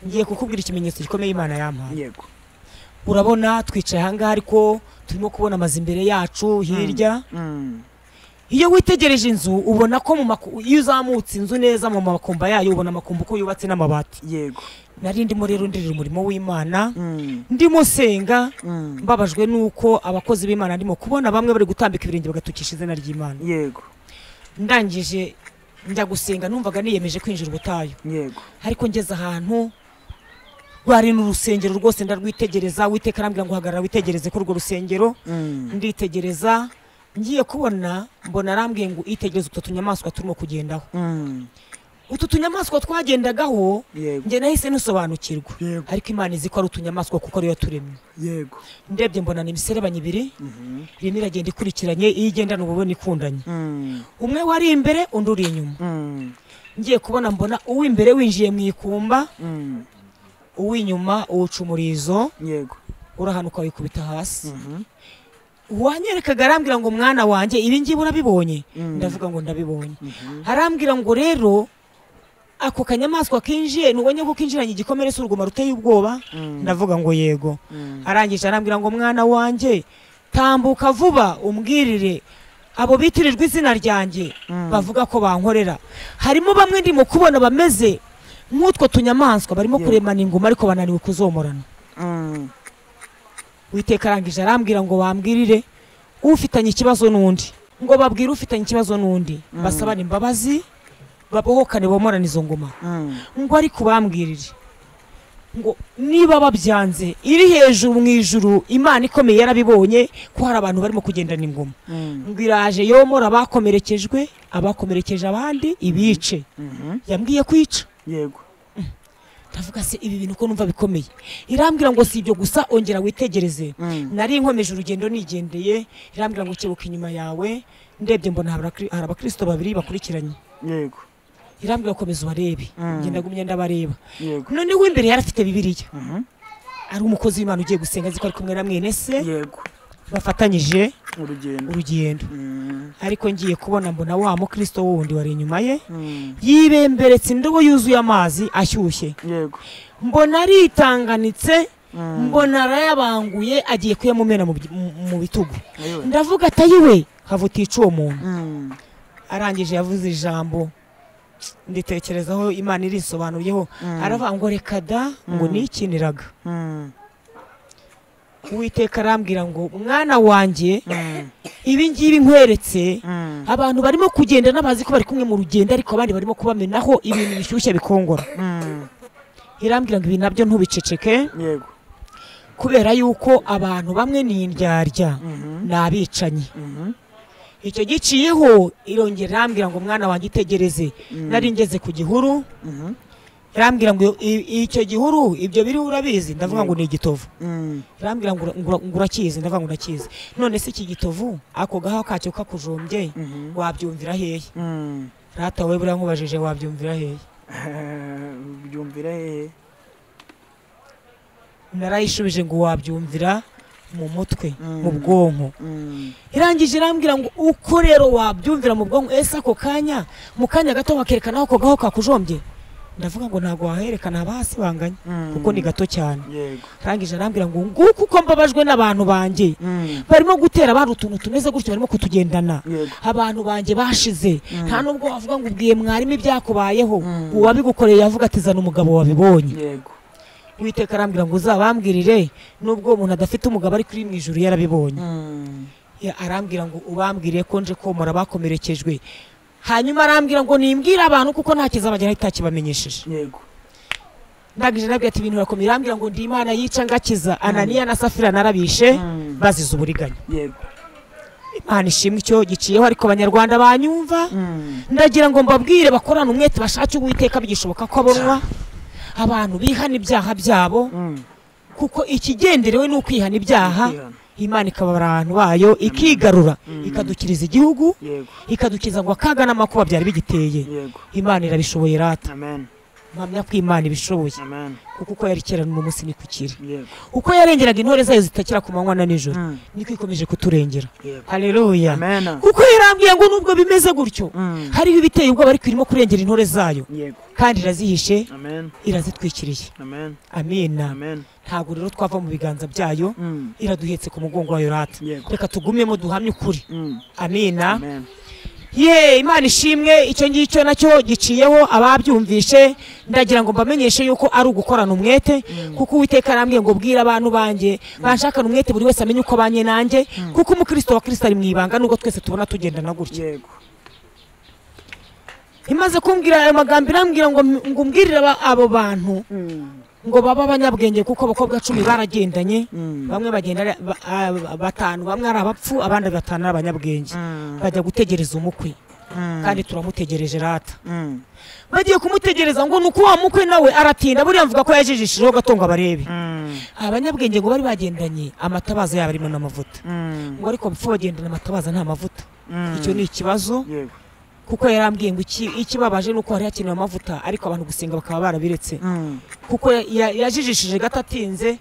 ngiye kukubwira ikimenyetso gikomeye imana yampaye yego urabona twicaye ahangaha ariko turimo kubona amazu imbere yacu hirya Mm, iyo witegereje inzu ubona ko mu maku- iyo uzamutse inzu neza mu makumba yayo ubona amakumba uko yubatse n'amabati yego nari ndimo rero ndirira umurimo w'imana Mm, ndimo senga mm, mbabajwe nuko abakozi b'imana ndimo kubona bamwe bari gutambika ibirenge bagatukisha izina ry'imana yego ndangije njya gusenga numvaga niyemeje kwinjira ubutayu yego ariko ngeze ahantu rwari ni urusengero rwose ndarwitegereza witeka arambwira ngo hagarara witegereze ko urwo rusengero Mm, nditegereza ngiye kubona mbona arambwiye ngo itegereze utwo tunyamaswa turimo kugendaho mm, utu tunyamaswa twagendagaho yego njye nahise nusobanukirwa Yego. ariko imana izi ko ari utunyamaswa kuko ariyo yaturemye yego ndebye mbona ni imiserebanya ibiri Mhm. irimo iragenda ikurikiranye iyo igendana uba ubona ikundanye Mm, umwe wari imbere undi uri inyuma mm, ngiye kubona mbona uw'imbere winjiye mu ikumba mm, uw'inyuma uwuca umurizo yego urahanuka wikubita hasi Mhm. wanyerekaga arambwira ngo mwana wanjye ibi ngibi urabibonye Mm. ndavuga ngo ndabibonye Mhm. arambwira ngo rero ako kanyamaswa kinjiye ntubonye ko kinjiranye igikomere si uruguma ruteye ubwoba Mm, ndavuga ngo yego mm, arangije arambwira ngo mwana wanjye tambuka vuba umbwirire abo bitirirwa izina ryanjye bavuga ko bankorera harimo bamwe ndimo kubona bameze nk'utwo tunyamaswa barimo Yeah. kuremana ingoma ariko bananiwe kuzomorana witeka arangije arambwira ngo bambwirire ufitanye ikibazo n'undi ngo babwire ufitanye ikibazo n'undi basabane imbabazi babohokane bomorane izo ngoma ngo ariko bambwirire ngo niba babyanze iri hejuru mu ijuru imana ikomeye yarabibonye ko hari abantu barimo kugendana ingoma ngo iraje yomora abakomerekejwe abakomerekeje abandi ibice yambwiye kwica yego ndavuga se ibi bintu ko numva bikomeye irambwira ngo si ibyo gusa ongera witegereze nari nkomeje urugendo nigendeye irambwira ngo kebuka inyuma yawe ndebye mbona hari abakri- hari abakristo babiri bakurikiranye yego irambwira komeza ubarebe Mm. ngenda gumye ndabareba yego none w'imbere yari afite bibiliya Mhm. ari umukozi w'imana ugiye gusenga azi ko ari kumwe na mwene se yego bafatanyije urugendo urugendo Mm. ariko ngiye kubona mbona wa mukristo wundi wari inyuma ye Mm. yibemberetse indobo yuzuye amazi ashyushye yego mbona aritanganitse Mm. mbona arayabanguye agiye kuyamumena mu by- mu- mu bitugu Ayiwe. ndavuga ati ayiwe hava utica uwo muntu Mm. arangije yavuze ijambo nditekerezaho imana irisobanuriyeho aravuga ngo reka da ngo nikiniraga Mm. uwiteka arambwira ngo mwana wanjye Mm. ibi ngibi nkweretse Mm. abantu barimo kugenda n'abazi ko bari kumwe mu rugendo ariko abandi barimo kubamenaho ibintu bishyushye bikongora Mm. irambwira ngo ibi nabyo ntubiceceke yego kubera yuko abantu bamwe ni indyarya Mhm. ni abicanyi Mhm. icyo giciyeho irongera irambwira ngo mwana wanjye itegereze Mm. nari ngeze ku gihuru Mhm. irambwira ngo i- icyo gihuru ibyo biriho urabizi ndavuga ngo ni igitovu Mm. irambwira ngo ura- ngo ngo urakizi ndavuga ngo ndakizi none se iki gitovu ako gaho kacyo kakujombye Mhm. wabyumvira hehe Mm. rata wowe buriya nkubajije wabyumvira hehe Eh, ubyumvira hehe narayishubije ngo wabyumvira mu mutwe Mm. mu bwonko Mm. irangije irambwira ngo uko rero wabyumvira mu bwonko ese ako kanya mu kanya gato bakerekana ako gaho kakujombye ndavuga ngo ntabwo waherekana haba hasi banganya Mm. kuko ni gato cyane yego irangije arambwira ngo nguko uko mbabajwe n'abantu banjye Mm. barimo gutera abantu utuntu tumeze gutyo barimo kutugendana yego abantu banjye bashize nta nubwo wavuga ngo ubwiye mwarimu ibyakubayeho Mm. uwabigukoreye yavuga ati zana umugabo wabibonye yego uwiteka arambwira ngo uzabambwirire nubwo umuntu adafite umugabo ari kuri mu ijuru yarabibonye Mm. Ya- arambwira ngo ubambwire ko nje komora bakomerekejwe hanyuma arambwira ngo nimbwire abantu kuko nta kizabageraho itakibamenyesheje yego ndangije nabwira ati ibintu birakomeye irambwira ngo ndi imana yica ngakiza ananiya na safira narabishe Mm. bazize uburiganya yego imana ishimwe icyo giciyeho ariko abanyarwanda banyumva Mm. ndagira ngo mbabwire bakorane umwete bashake uwiteka bigishoboka ko abonwa abantu bihana ibyaha byabo Mm. kuko ikigenderewe ni ukwihana ibyaha Kwihana. imana ikaba abantu bayo ikigarura ikadukiriza igihugu yego ikadukiza ngo akaga n'amakuba byari bigiteye yego imana irabishoboye rata amen mpamya ko imana ibishoboye amen kuko uko yari kera n'ubu munsi ni kukiri yego uko yarengeraga intore zayo zitakira ku manywa na nijoro Mm. niko ikomeje kuturengera yego haleluya amen kuko yarambwiye ngo nubwo bimeze gutyo Mm. hariho ibiteye ubwoba ariko irimo kurengera intore zayo yego kandi irazihishe amen irazitwikiriye amen amina amen ntabwo rero twava mu biganza byayo Mm. iraduhetse ku mugongo wayo rata Yego. reka tugumyemo duhamye ukuri Mm. amina amen ye imana ishimwe icyo ngicyo nacyo giciyeho ababyumvishe ndagira ngo mbamenyeshe yuko ari ugukorana umwete kuko uwiteka arambwiye ngo bwira abantu banjye banshakana umwete buri wese amenye uko abanye nanjye kuko umukristo wa kristo ari mu ibanga nubwo twese tubona tugendana gutya yego imaze kumbwira ayo magambo irambwira ngo ngo umbwirire aba- abo bantu Mm. ngo babe abanyabwenge kuko abakobwa cumi baragendanye Mm. bamwe bagenda ari ba- a- batanu bamwe ari abapfu abandi batanu ari abanyabwenge Mm. bajya gutegereza umukwe Mm. kandi turamutegereje rata Mm. bagiye kumutegereza ngo ni uko wa mukwe nawe aratinda buriya mvuga ko yajijishijeho gato ngo abarebe Mm. abanyabwenge ngo bari bagendanye amatabaza yabo arimo n'amavuta Mm. ngo ariko bapfu bagendana amatabaza nta mavuta Mm. icyo ni ikibazo yego kuko yarambwiye ngo iki- ikibabaje ni uko hari hakenewe amavuta ariko abantu gusenga bakaba barabiretse Mm. kuko ya- ya- yajijishije gato atinze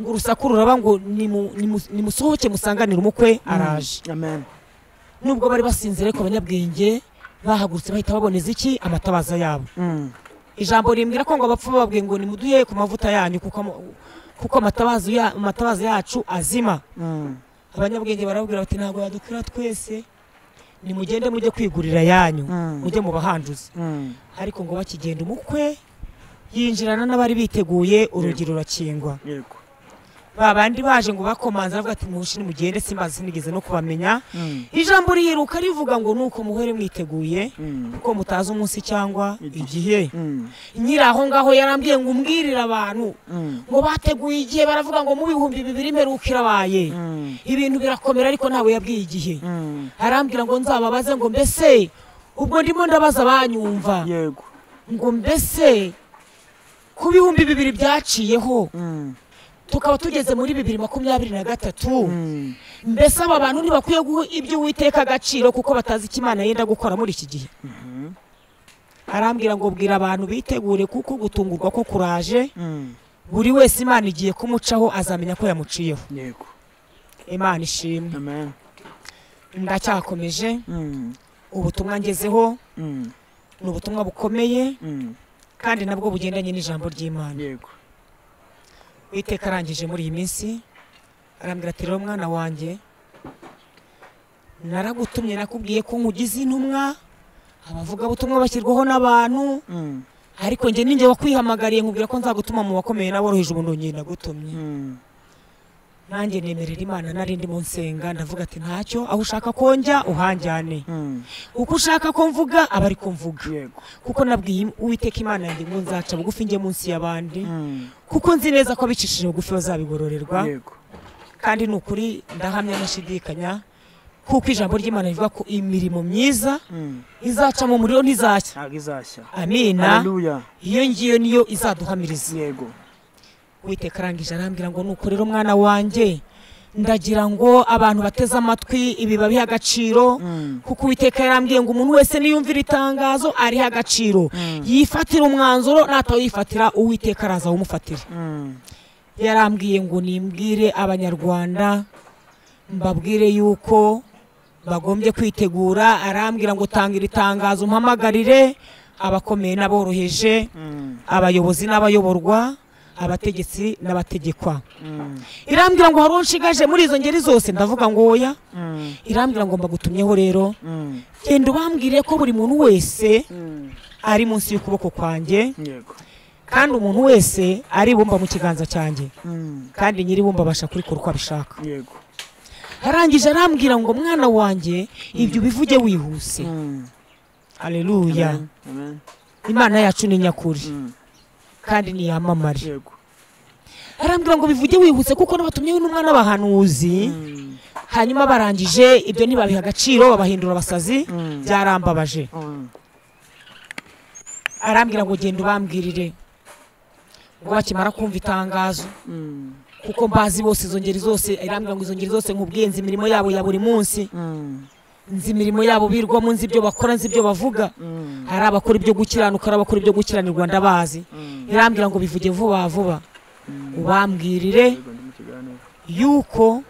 ngo urusaku ruraba ngo nimu- nimu- nimusohoke musanganire umukwe araje amen nubwo bari basinzira ariko abanyabwenge bahagurutse bahita baboneza iki amatabaza yabo Mm. ijambo rimbwira ko ngo abapfu bababwiye ngo nimuduhe ku mavuta yanyu kuko ama- kuko amatabazo ya- amatabaza yacu azima Mm. abanyabwenge barabwira bati ntabwo yadukira twese nimugende mujye kwigurira yanyu mujye mu bahanduzi ariko ngo bakigenda umukwe yinjirana n'abari biteguye urugi rurakingwa yego ba bandi baje ngo bakomanze aravuga ati mushi nimugende simbazi sinigeze no kubamenya ijambo riheruka rivuga ngo nuko muhere mwiteguye kuko mutazi umunsi cyangwa igihe nyiri aho ngaho yarambwiye ngo umbwirire abantu ngo bateguye igihe baravuga ngo mu bihumbi bibiri imperuka irabaye ibintu birakomera ariko ntawe yabwiye igihe arambwira ngo nzababaze ngo mbese ubwo ndimo ndabaza abanyumva yego ngo mbese ku bihumbi bibiri byaciyeho tukaba tugeze muri bibiri makumyabiri na gatatu mbese aba bantu ntibakwiye guha ibyo uwiteka agaciro kuko batazi icyo imana yenda gukora muri iki gihe arambwira ngo bwira abantu bitegure kuko gutungurwa ko kuraje buri wese imana igiye kumucaho azamenya ko yamuciyeho yego imana ishimwe amen ndacyakomeje Mm. ubutumwa ngezeho Mm. ni ubutumwa bukomeye Mm. kandi nabwo bugendanye n'ijambo ry'imana yego Uwiteka arangije muri iyi minsi arambwira ati rero mwana wanjye naragutumye nakubwiye ko nkugize intumwa abavugabutumwa bashyirwaho n'abantu Mm. ariko njye ninjye wakwihamagariye nkubwira ko nzagutuma mu bakomeye n'aboroheje umuntu nyine nagutumye Mm. nanjye nemerera imana nari ndimo nsenga ndavuga ati ntacyo aho ushaka ko njya uhanjyane Mm. uko ushaka ko mvuga aba ari ko mvuga yego kuko nabwiye uwiteka imana yanjye ngo nzaca bugufi njye munsi y'abandi Mm. kuko nzi neza ko abicishije bugufi bazabigororerwa yego kandi ni ukuri ndahamya nashidikanya kuko ijambo ry'imana rivuga ko imirimo myiza Mm. izaca mu muriro ntizashya ntabwo izashya amina haleluya iyo ngiyo niyo izaduhamiriza yego witeka arangije arambwira ngo nuko rero mwana wanjye ndagira ngo abantu bateze amatwi ibi babihe agaciro Mm. kuko uwiteka yarambwiye ngo umuntu wese niyumvira itangazo ariha agaciro Mm. yifatira umwanzuro natawifatira uwiteka araza awumufatira Mm. yarambwiye ngo nimbwire abanyarwanda mbabwire yuko bagombye kwitegura arambwira ngo tangira itangazo mpamagarire abakomeye n'aboroheje Mm. abayobozi n'abayoborwa abategetsi n'abategekwa Mm. irambwira ngo hari unshigaje muri izo ngeri zose ndavuga ngo oya Mm. irambwira ngo mbagutumyeho rero Mm. genda ubambwire ko buri muntu wese Mm. ari munsi y'ukuboko kwanjye yego kandi umuntu wese aribumba mu kiganza cyanjye Mm. kandi nyiribumba abasha kurikora uko abishaka yego arangije arambwira ngo mwana wanjye ibyo ubivuge wihuse Mm. hareruya Amen. Amen. imana yacu ni nyakuri Mm. kandi niyamamare yego arambwira ngo bivuge wihuse kuko n'abatumyeho n'umwana bahanuzi Mm. hanyuma barangije ibyo ntibabiha agaciro babahindura abasazi Mm. byarambabaje Mm. arambwira ngo genda ubambwirire ngo bakimara kumva itangazo Mm. kuko mbazi bose izo ngeri zose arambwira ngo izo ngeri zose nkubwiye nzi imirimo yabo ya buri munsi Mm. nzi imirimo yabo birwamo nzi ibyo bakora nzi ibyo bavuga Mm. hari abakora ibyo gukiranuka hari abakora ibyo gukiranirwa ndabazi Mm. irambwira ngo bivuge vuba vuba Mm. ubambwirire yego ndi mu kiganiro yuko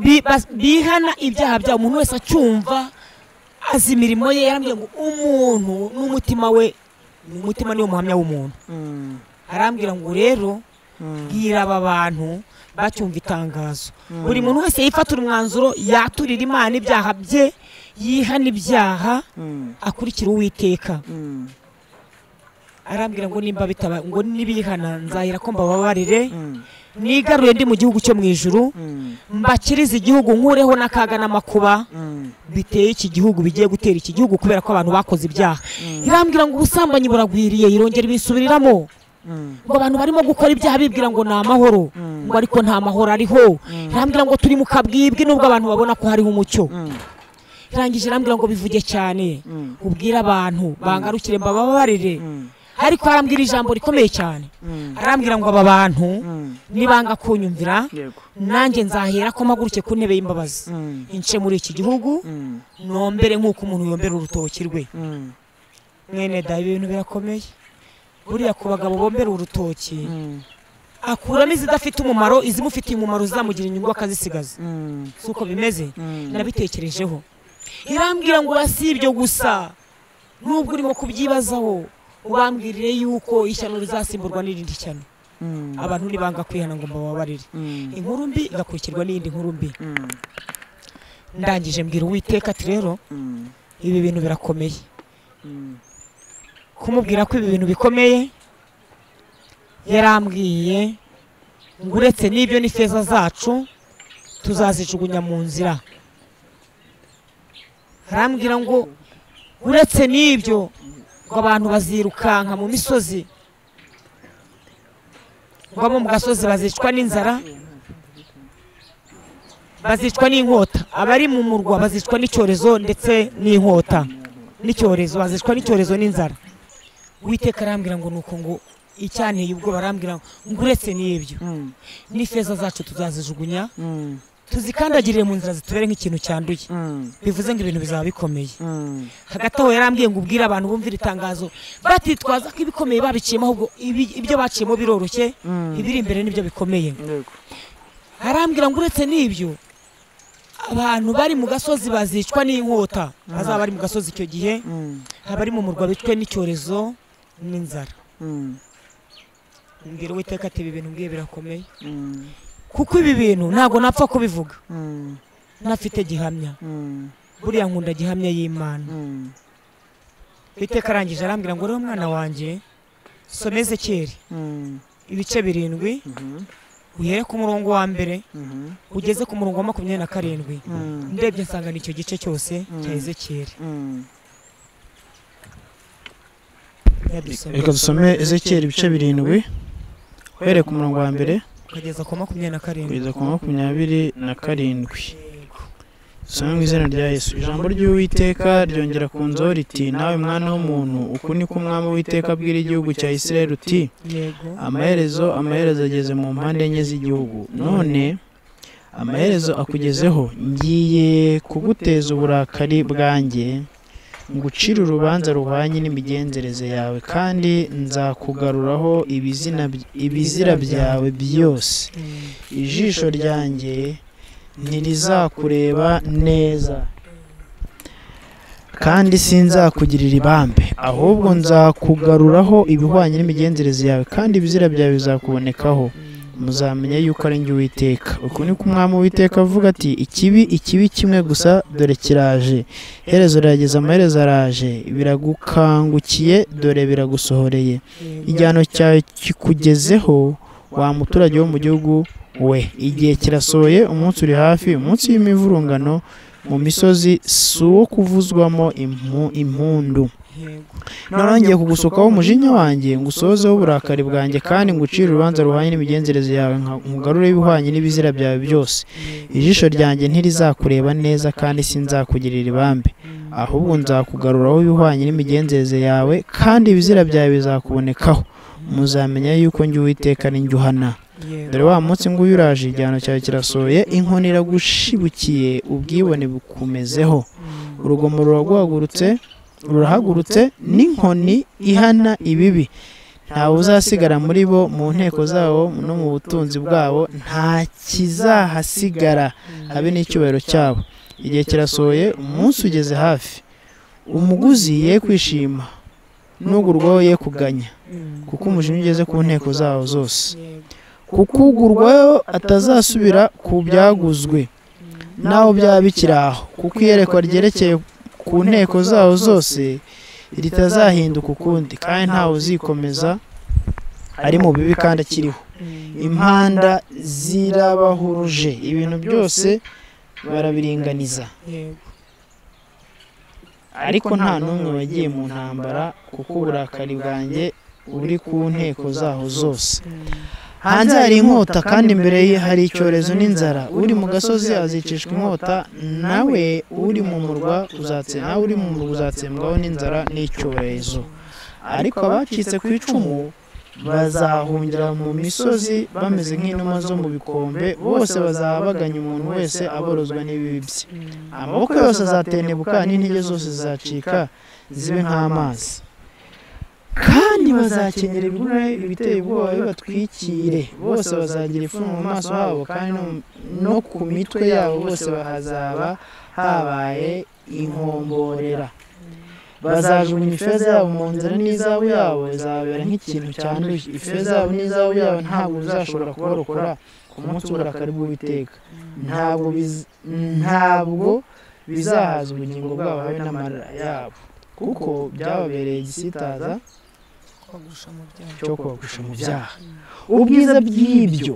bi- bas- bihana ibyaha byabo umuntu wese acyumva azi imirimo ye yarambwira ngo umuntu n'umutima we umutima niwo muhamya w'umuntu Mm. arambwira ngo rero Mm. bwira aba bantu bacyumva itangazo buri muntu wese yifatira umwanzuro yaturira imana ibyaha bye yihana ibyaha Mm. akurikira uwiteka Mm. arambwira ngo nimba bitaba ngo nibihana nzahira ko mbababarire Mm. nigaruye ndi mu gihugu cyo mu ijuru Mm. mbakirize igihugu nkureho n'akaga n'amakuba Mm. biteye iki gihugu bigiye gutera iki gihugu kubera ko abantu bakoze ibyaha irambwira ngo ubusambanyi buragwiriye irongera ibisubiriramo Mm. ngo abantu barimo gukora ibyaha bibwira ngo ni amahoro ngo ariko nta mahoro ariho irambwira ngo turi mu kabwibwe nubwo abantu babona ko hariho umucyo Mm. irangije irambwira ngo bivuge cyane Mm. ubwire abantu bangarukire mbababarire Mm. ariko arambwira ijambo rikomeye cyane Mm. arambwira ngo aba bantu Mm. nibanga kunyumvira yego nanjye nzahera ko mpaguruke ku ntebe y'imbabazi Mm. ince muri iki gihugu Mm. nombere nk'uko umuntu yombera urutoki rwe Mm. mwene da ibintu birakomeye buriya ku bagabo bombera urutoki Mm. akuramo izidafite umumaro izimufitiye umumaro zizamugira inyungu akazisigaza Mm. si uko bimeze Mm. nabitekerejeho irambwira ngo si ibyo gusa nubwo urimo kubyibazaho ubambwirire yuko ishyano rizasimburwa n'irindi shyano abantu ntibanga kwihana ngo mbababarire inkuru mbi igakurikirwa n'iyindi nkuru mbi ndangije mbwira uwiteka ati rero ibi bintu birakomeye kumubwira ko ibi bintu bikomeye yarambwiye ngo uretse n'ibyo n'ifeza zacu tuzazijugunya mu nzira arambwira ngo uretse n'ibyo ngo abantu bazirukanka mu misozi ngo abo mu gasozi bazicwa n'inzara bazicwa n'inkota abari mu murwa bazicwa n'icyorezo ndetse n'inkota n'icyorezo bazicwa n'icyorezo n'inzara witeka arambwira ngo nuko ngo icyanteye ubwoba arambwira ngo uretse n'ibyo n'ifeza zacu tuzazijugunya tuzikandagirire mu nzira zitubere nk'ikintu cyanduye bivuze ngo ibintu bizaba bikomeye hagati aho yarambwiye ngo ubwire abantu bumvire itangazo batitwaza ko ibikomeye babiciyemo ahubwo ibi- ibyo baciyemo biroroshye ibiri imbere nibyo bikomeye arambwira ngo uretse n'ibyo abantu bari mu gasozi bazicwa n'inkota bazaba bari mu gasozi icyo gihe abari mu murwa bicwe n'icyorezo n'inzara mbwira uwiteka ati ibi bintu mbwiye birakomeye kuko ibi bintu ntabwo napfa kubivuga ntafite gihamya buriya nkunda gihamya y'imana iteka arangije arambwira ngo rero mwana wanjye some ezekeri ibice birindwi uhere ku murongo wa mbere ugeze ku murongo wa makumyabiri na karindwi ndebye nsanga ni icyo gice cyose cya ezekeri reka dusome ezekiyeri ibice birindwi uhereye ku murongo wa mbere ukageza ku makumyabiri na karindwi kugeza ku makumyabiri na karindwi dusome mu izina rya yesu ijambo ry'uwiteka ryongera ku nzu riti nawe mwana w'umuntu uku ni ko umwami w'uwiteka abwira igihugu cya isirayeli uti yego amaherezo amaherezo ageze mu mpande enye z'igihugu none amaherezo akugezeho ngiye kuguteza uburakari bwanjye ngucire urubanza ruhwanye n'imigenzereze yawe kandi nzakugaruraho ibizina by- ibizira byawe byose Mm. ijisho ryanjye ntirizakureba neza kandi sinzakugirira ibambe ahubwo nzakugaruraho ibihwanye n'imigenzereze yawe kandi ibizira byawe bizakubonekaho muzamenya yuko ari njye uwiteka uku ni ko umwami uwiteka avuga ati ikibi ikibi kimwe gusa dore kiraje iherezo rirageze amaherezo araje biragukangukiye dore biragusohoreye igihano cyawe kikugezeho wa muturage wo mu gihugu we igihe kirasohoye umunsi uri hafi umunsi w'imivurungano mu misozi si uwo kuvuzwamo impu- impundu Yego. narangiye kugusukaho umujinya wanjye ngusohozeho uburakari bwanjye kandi ngucire urubanza ruhwanye n'imigenzereze yawe nka- nkugarure ibihwanye n'ibizira byawe byose ijisho ryanjye ntirizakureba neza kandi sinzakugirira ibambe ahubwo nzakugaruraho ibihwanye n'imigenzereze yawe kandi ibizira byawe bizakubonekaho muzamenya yuko njye uwiteka ari njye uhana Yego. dore wa munsi nguyu uraje igihano cyawe kirasohoye inkoni iragushibukiye ubwibone bukumezeho urugomo ruraguhagurutse rurahagurutse n'inkoni ihana ibibi ntawe uzasigara muri bo mu nteko zabo no mu butunzi bwabo nta kizahasigara habe n'icyubahiro cyabo igihe kirasohoye umunsi ugeze hafi umuguzi ye kwishima n'ugurwaho ye kuganya Mm. kuko umujinya ugeze ku nteko zawo zose Yego. kuko ugurwayo atazasubira ku byaguzwe naho byaba bikiri aho kuko iyerekwa ryerekeye ku nteko zawo zose ritazahinduka ukundi kandi ntawe uzikomeza ari mu bibi kandi akiriho Mm. impanda zirabahuruje ibintu byose barabiringaniza Yego. ariko nta n'umwe wagiye mu ntambara kuko uburakari bwanjye buri ku nteko zaho zose Mm. hanze hari inkota kandi imbere ye hari icyorezo n'inzara uri mu gasozi azicishwa inkota nawe uri mu murwa uzatse nawe uri mu murwa uzatsembwaho n'inzara n'icyorezo ariko abacitse ku icumu bazahungira mu misozi bameze nk'inuma zo mu bikombe bose bazaba baganya umuntu wese aborozwa n'ibibi bye Mm. amaboko yose azatendebuka n'intege zose zizacika zibe nk'amazi kandi bazakenyera ibigura ibiteye ubwoba bibatwikire bose bazagira ifumu mu maso habo kandi no- no ku mitwe yabo bose bahazaba habaye inkomborera bazajugunya ifeza yabo mu nzira n'izahabu yabo izababera nk'ikintu cyanduye ifeza yabo n'izahabu yabo ntabwo bizashobora kubarokora ku munsi w'uburakari bw'uwiteka ntabwo biz- ntabwo bizahaza ubugingo bwabo habe n'amara yabo kuko byababereye igisitaza cyo kubagusha mu byaha ubwiza bw'ibyo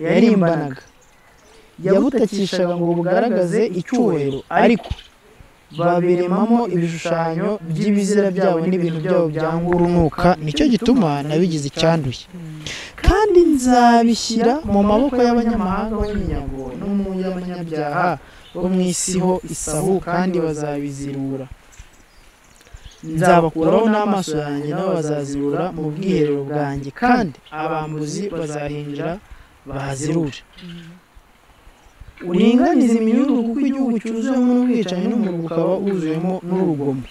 yarimbanaga yabutakishaga ngo bugaragaze icyubahiro ariko babiremamo ibishushanyo by'ibizira byabo n'ibintu byabo byanga urunuka nicyo gituma nabigize icyanduye kandi nzabishyira mu maboko y'abanyamahanga b'ibinyago no mu y'abanyabyaha bo mu isi ho isahu kandi bazabizirura nzabakuraho n'amaso yanjye nabo bazazirura mu bwiherero bwanjye kandi abambuzi bazahinjira bahazirure uringaniza iminyururu kuko igihugu cyuzuyemo n'ubwicanyi n'umuriro ukaba wuzuyemo n'urugomo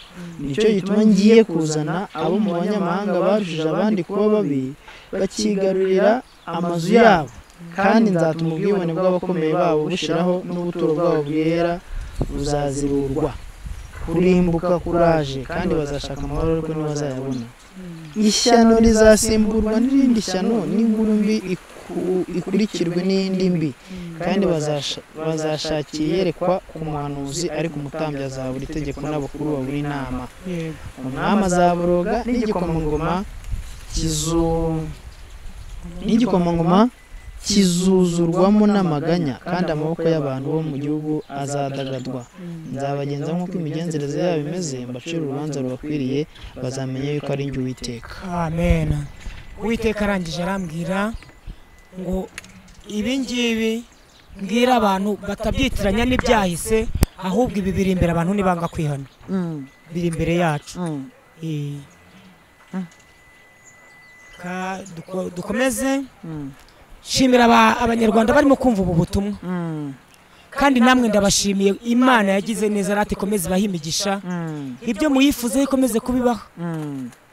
nicyo gituma ngiye kuzana abo mu banyamahanga barushije abandi kuba babi bakigarurira amazu yabo kandi nzatuma ubwibone bw'abakomeye babo bushiraho n'ubuturo bwabo bwera buzazirurwa kurimbuka kuraje kandi bazashaka amahoro ariko ntibazayabona ishyano rizasimburwa n'irindi shyano n'inkuru mbi iku- ikurikirwe n'indi mbi kandi bazasha- bazashakira iyerekwa ku muhanuzi ariko umutambyi azabura itegeko n'abakuru babura inama umwami azaboroga n'igikomangoma kizu n'igikomangoma kizuzurwamo n'amaganya kandi amaboko y'abantu bo mu gihugu azadagadwa nzabagenza nk'uko imigenzereze yabo imeze mbacire urubanza rubakwiriye bazamenya yuko ari jye uwiteka amen uwiteka arangije arambwira ngo ibi ngibi mbwira abantu batabyitiranya n'ibyahise ahubwo ibi biri imbere abantu nibanga kwihana biri imbere yacu Eh. Ka- duko- dukomeze shimira aba- abanyarwanda barimo kumva ubu butumwa kandi namwe ndabashimiye imana yagize neza rati ikomeze ibahe imigisha ibyo muyifuzeho ikomeze kubibaho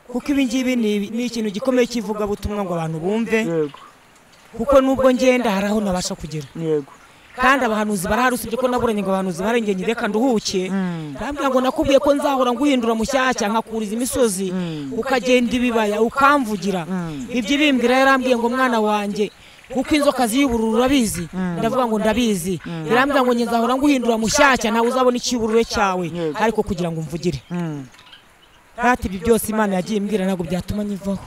kuko ibi ngibi ni ni ikintu gikomeye cy'ivugabutumwa ngo abantu bumve yego kuko nubwo ngenda hari aho nabasha kugera yego kandi abahanuzi barahari usibye ko naburanye ngo abahanuzi barengeye njye reka nduhuke bambwira ngo nakubwiye ko nzahora nguhindura mushyashya nkakuriza imisozi ukagenda ibibaya ukamvugira ibyo ibimbwira yarambwiye ngo mwana wanjye kuko inzoka ziyubururu urabizi ndavuga ngo ndabizi irambwira ngo njye nzahora nguhindura mushyashya nawe uzabona icyubururu cyawe ariko kugira ngo umvugire ntati ibi byose imana yagiye imbwira ntabwo byatuma nyivaho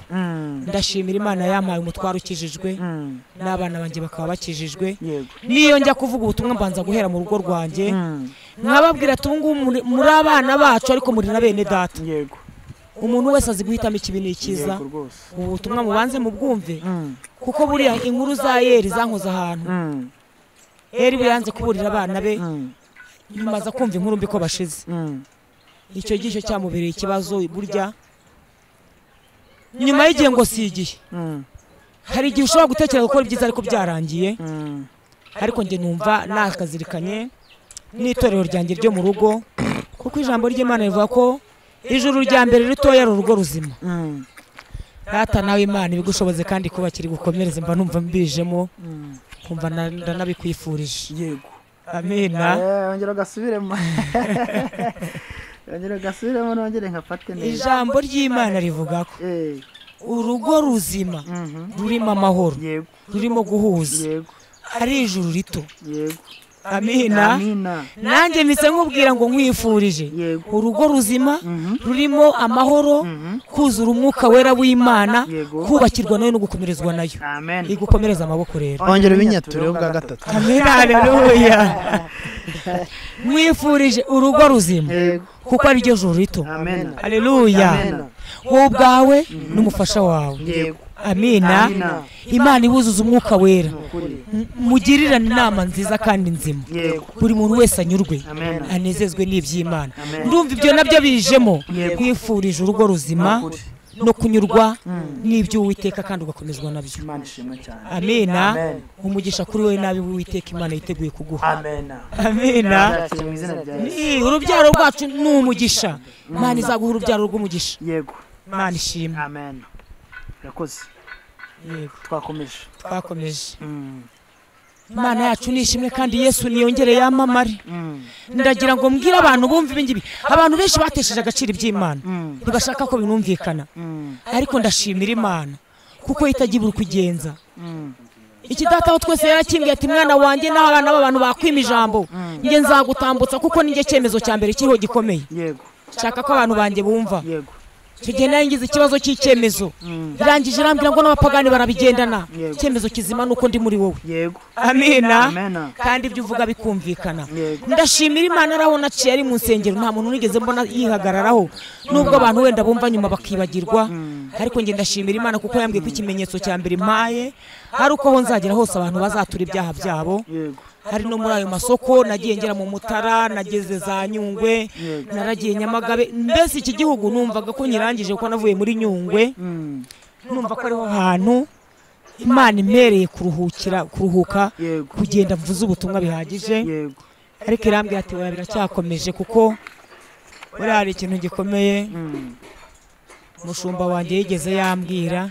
ndashimira imana yampaye umutwaro ukijijwe n'abana banjye bakaba bakijijwe yego niyo njya kuvuga ubutumwa mbanza guhera mu rugo rwanjye nkababwira ati ubu ngubu muri- muri abana bacu ariko muri na bene data yego umuntu wese azi guhitamo ikibi n'ikiza yego rwose ubu butumwa mubanze mubwumve kuko buriya inkuru za yeri zankoze ahantu yeri we yanze kuburira abana be nyuma aza kumva inkuru mbi ko bashize icyo gicyo cyamubereye ikibazo burya nyuma y'igihe ngo si igihe hari igihe ushobora gutekereza gukora ibyiza ariko byarangiye ariko njye numva nakazirikanye n'itorero ryanjye ryo mu rugo kuko ijambo ry'imana rivuga ko ijuru rya mbere ritoya ari urugo ruzima data nawe imana ibigushoboze kandi kubakira gukomereza mba numva mbijemo kumva na- ndanabikwifurije yego amina yongera agasubiremo yongera agasubiremo nongere nkafate neza ijambo ry'imana rivuga ko Eh, urugo ruzima mhm. rurimo amahoro yego rurimo guhuza yego ari ijuru rito yego amina amina nanjye mpise nkubwira ngo nkwifurije yego urugo ruzima Mhm. rurimo amahoro Mhm. kuzura umwuka wera w'imana Yego. kubakirwa nayo no gukomerezwa nayo amen igukomereza amaboko rero ongera ubinyatureho bwa gatatu haleluya mwifurije urugo ruzima yego kuko ari ryo juru rito amen haleluya Amen. wowe ubwawe n'umufasha wawe yego amina Amina. imana ibuzuza umwuka wera ukuri M- mugirirane inama nziza kandi nzima yego buri muntu wese anyurwe amen anezezwe n'iby'imana Amen. ndumva ibyo nabyo bijemo Yego. kwifurije urugo ruzima Ukuri. no kunyurwa n'iby'uwiteka kandi ugakomezwa nabyo imana ishimwe cyane amena Amen. umugisha kuri wowe nabi w'uwiteka imana yiteguye kuguha amen amena Nzakira mu izina rya Yesu. Ni, urubyaro rwacu ni umugisha imana izaguha urubyaro rw'umugisha yego imana ishimwe amen urakoze yego twakomeje twakomeje Mm. imana yacu ni ishimwe kandi yesu niyongere yamamare ndagira ngo mbwire abantu bumve ibi ngibi abantu benshi batesheje agaciro iby'imana ntibashaka ko binumvikana ariko ndashimira imana kuko yitajya kugenza ikidataho twese yarakimbwiye ati mwana wanjye n'abana b'abantu bakwima ijambo njye nzagutambutsa kuko nijye cyemezo cya mbere kiriho gikomeye yego nshaka ko abantu banjye bumva yego icyo gihe nari ngize ikibazo cy'icyemezo irangije irambwira ngo n'abapagani barabigendana icyemezo kizima ni uko ndi muri wowe yego amina Amena. kandi ibyo uvuga bikumvikana Yego. ndashimira imana ari aho naciye ari mu nsengero nta muntu nigeze mbona yihagararaho nubwo abantu wenda bumva nyuma bakibagirwa ariko njye ndashimira imana kuko yambwiye ko ikimenyetso cya mbere mpaye ari uko aho nzagera hose abantu bazatura ibyaha byabo yego hari no muri ayo masoko nagiye ngera mu mutara nageze za nyungwe naragiye nyamagabe mbese iki gihugu numvaga ko nyirangije kuko navuye muri nyungwe numva ko ariho hantu imana impereye kuruhukira kuruhuka Yego. kugenda mvuze ubutumwa bihagije yego ariko irambwira ati oya biracyakomeje kuko buriya hari ikintu gikomeye umushumba wanjye yigeze yambwira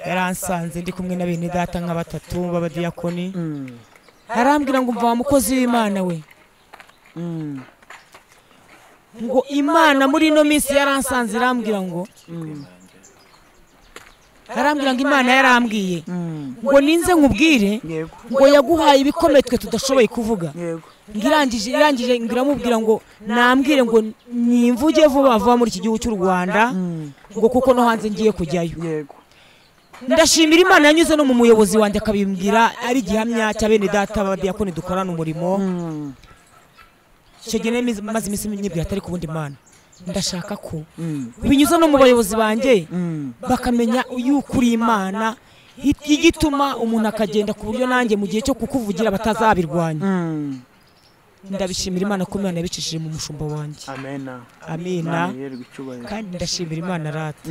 yaransanze ndi kumwe na bene data nka batatu b'abadiyakoni arambwira ngo umva wa mukozi w'imana we ngo imana muri ino minsi yaransanze irambwira ngo arambwira ngo imana yarambwiye ngo ninze nkubwire yego ngo yaguhaye ibikomeye twe tudashoboye kuvuga yego ngo irangije irangije ngo iramubwira ngo nambwire ngo nimvuge vuba vuba muri iki gihugu cy'u rwanda ngo kuko no hanze ngiye kujyayo yego ndashimira imana yanyuze no mu muyobozi wanjye akabimbwira ari igihamya cya bene data b'abadiyakoni dukorana umurimo icyo gihe nari mizi- maze iminsi nyibwira atari ku wundi mana ndashaka ko binyuze no mu bayobozi banjye bakamenya yuko uri imana i- igituma umuntu akagenda ku buryo nanjye mu gihe cyo kukuvugira batazabirwanya ndabishimira imana ko imana yabicishije mu mushumba wanjye amena amina yerwa icyubahiro kandi ndashimira imana rata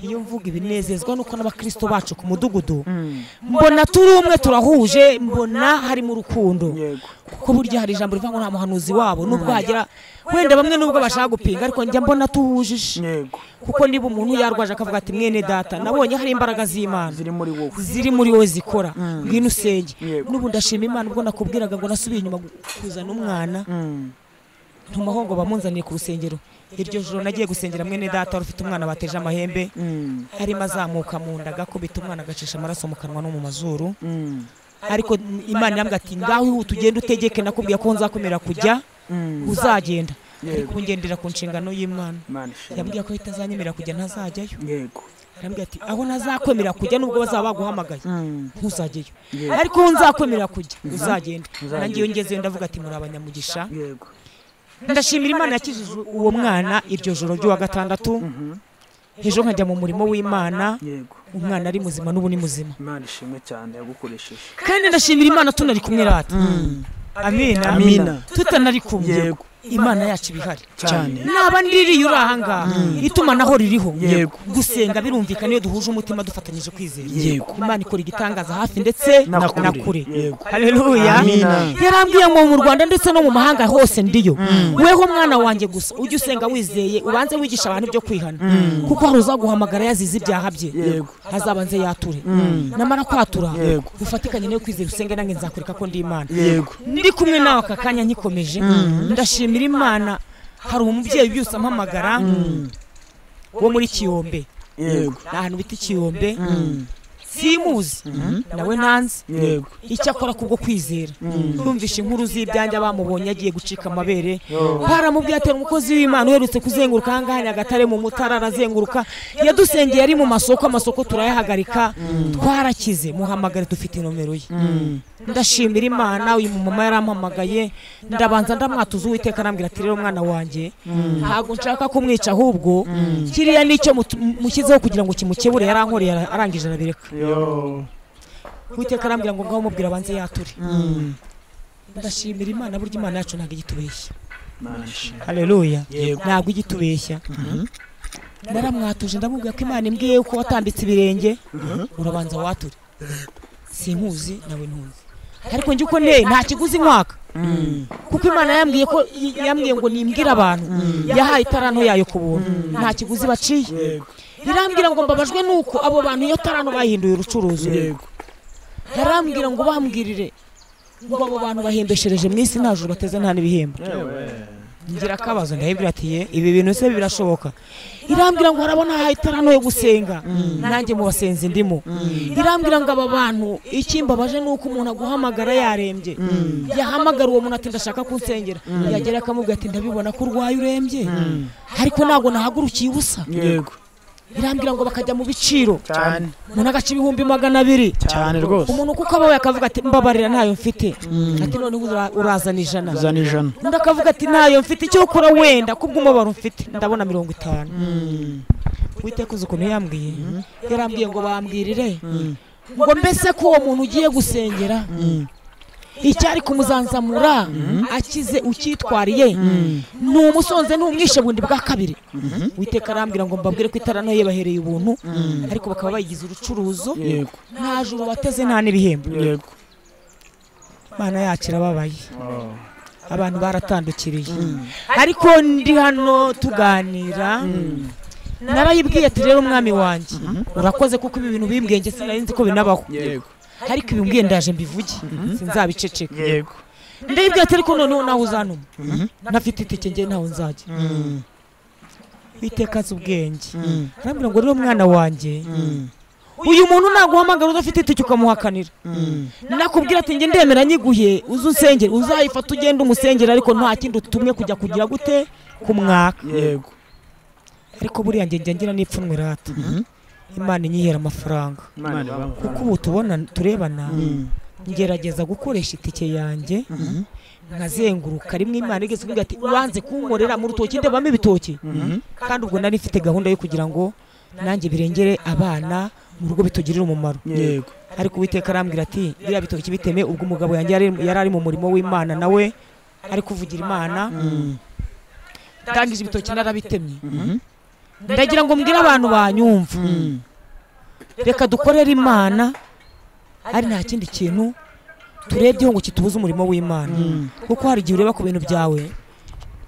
iyo mvuga ibinezezwa nuko n'abakristo bacu ku mudugudu mbona turi umwe turahuje mbona harimo urukundo yego kuko burya hari ijambo rivuga ngo nta muhanuzi wabo nubwo hagira wenda bamwe nubwo bashaka gupinga ariko njya mbona tuhujije yego kuko niba umuntu yarwaje akavuga ati mwene data nabonye hari imbaraga z'imana ziri muri wowe ziri muri wowe zikora ngwino usenge Yego. n'ubu ndashima imana ubwo nakubwiraga ngo nasubiye inyuma gu- kuzana umwana ntumaho ngo bamunzanire ku rusengero iryo joro nagiye gusengera mwene data wari ufite umwana bateje amahembe arimo azamuka mu nda agakubita umwana agacisha amaraso mu kanwa no mu mazuru ariko imana irambwira ati ngaho ihute ugende utegeke nakubwira ko nzakomera kujya uzagenda ariko ubu ngendera ku nshingano y'imana imana ishimwe yambwiye ko itazanyemerera kujya ntazajyayo yego arambwira ati aho ntazakwemera kujya nubwo bazaba baguhamagaye ntuzajyeyo ariko aho nzakwemerera kujya uzagenda nanjye iyo ngezeyo ndavuga ati muri abanyamugisha yego ndashimira imana yakijije uwo mwana iryo joro ry'uwa gatandatu ejo nkajya mu murimo w'imana yego umwana ari muzima n'ubu ni muzima imana ishimwe cyane yagukoresheje kandi ndashimira imana tunari kumwe rata amina Amina. tutanari kumwe Yego. imana yacu iba ihari cyane naba ndiririye uri ahangaha itumanaho ririho Yego. gusenga birumvikana iyo duhuje umutima dufatanyije kwizera Yego. imana ikora igitangaza hafi ndetse Na na kure. kure Yego. haleluya Amina. yarambwiye ngo mu rwanda ndetse no mu mahanga hose ndiyo weho mwana wanjye gusa ujye usenga wizeye ubanze wigisha abantu ibyo kwihana kuko hari uzaguhamagara yazize ibyaha bye Yego. azaba nze yature namara kwatura Yego. ufatikanye nawe kwizera usenge nange nzakwereka ko ndi imana yego ndi kumwe nawe aka kanya nkikomeje ndashimira imana hari umubyeyi byose ampamagara wo muri kiyombe yego ni ahantu bita ikiyombe simuzi nawe nanze yego icyo akora kubwo kwizera yumvishe inkuru z'ibyanjye bamubonye agiye gucika amabere baramubwiye ati umukozi w'imana uherutse kuzenguruka ahangaha nyagatare mu mutara arazenguruka yadusengeye ari mu masoko amasoko turayahagarika twarakize muhamagare dufite nomero ye ndashimira imana uyu mumama yarampamagaye ndabanza ndamwatuza uwiteka arambwira ati rero mwana wanjye ntabwo nshaka kumwica ahubwo kiriya nicyo mutu- mushyizeho kugira ngo kimukebure yarankoreye ara- arangije arabireka uwiteka arambwira ngo ngaho mubwira abanze yature ndashimira imana burya imana yacu ntabwo igitubeshya imana ishimwe haleluya Yego. ntabwo igitubeshya naramwatuje ndamubwira ko imana imbwiye yuko watambitse ibirenge urabanza wature sinkuzi nawe ntuzi ariko njye uko nteye nta kiguzi nkwaka kuko imana yambwiye ko yambwiye ngo nimbwire abantu yahaye itaranto yayo ku buntu nta kiguzi baciye yego birambwira ngo mbabajwe nuko abo bantu iyo tarano bahinduye urucuruzi yego ntarambwira ngo bambwirire ngo abo bantu bahembeshereje mu isi nta juru bateze nta n'ibihembo ngira akabazo ndahibwira ati ye ibi bintu se birashoboka irambwira ngo harabona hano yo gusenga nanjye mu basenzi ndimo irambwira ngo aba bantu ikimbabaje ni uko umuntu aguhamagara yarembye yahamagara uwo muntu ati ndashaka kunsengera yagera akamubwira ati ndabibona ko urwaye urembye ariko ntabwo nahagurukiye ubusa yego irambwira ngo bakajya mu biciro cyane mu agace ibihumbi magana abiri cyane rwose umuntu kuko abawe akavuga ati mbabarira ntayo mfite ati noneho ura- urazana ijana uzana ijana undi akavuga ati ntayo mfite icyo ukora wenda kubw'umubabaro mfite ndabona mirongo itanu witeka uzi ukuntu yambwiye yarambwiye ngo bambwirire ngo mbese ko uwo muntu ugiye gusengera icyari kumuzanzamura akize ukitwariye ni umusonze n'umwishe bundi bwa kabiri witeka arambwira ngo mbabwire ko itarano ye bahereye ubuntu ariko bakaba bayigize urucuruzo yego nta juru bateze nta n'ibihembo yego mana yacu irababaye abantu baratandukiriye ariko ndi hano tuganira narayibwiye ati rero umwami wanjye urakoze kuko ibi bintu bimbwiye njye sinari nzi ko binabaho yego ariko ibimbwiye ndaje mbivuge sinzabiceceka yego ndayibwiye ati ariko noneho nawe uzanuma ntafite itike njye ntawe nzajya witeka azi ubwenge arambwira ngo rero mwana wanjye uyu muntu naguhamagara udafite itike ukamuhakanira nakubwira ati njye ndemera nyiguye uze unsengere uzayifata ugende umusengere ariko nta kindi utumwe kujya kugira gute ku mwaka yego ariko buriya njye njya ngira n'ipfunwe rata imana inyihera amafaranga imana kuko ubu tubona turebana ngerageza gukoresha itike yanjye nkazenguruka rimwe imana igeze kuvuga ati ubanze kunkorera mu rutoki ndebamo ibitoki kandi ubwo nari mfite gahunda yo kugira ngo nanjye birengere abana mu rugo bitugirire umumaro yego ariko uwiteka arambwira ati biriya bitoki biteme ubwo umugabo yanjye yari- yari ari mu murimo w'imana nawe ari kuvugira imana ndangije ibitoki narabitemye ndagira ngo mbwire abantu banyumva reka dukorere imana ari nta kindi kintu turebyeho ngo kitubuze umurimo w'imana kuko hari igihe ureba ku bintu byawe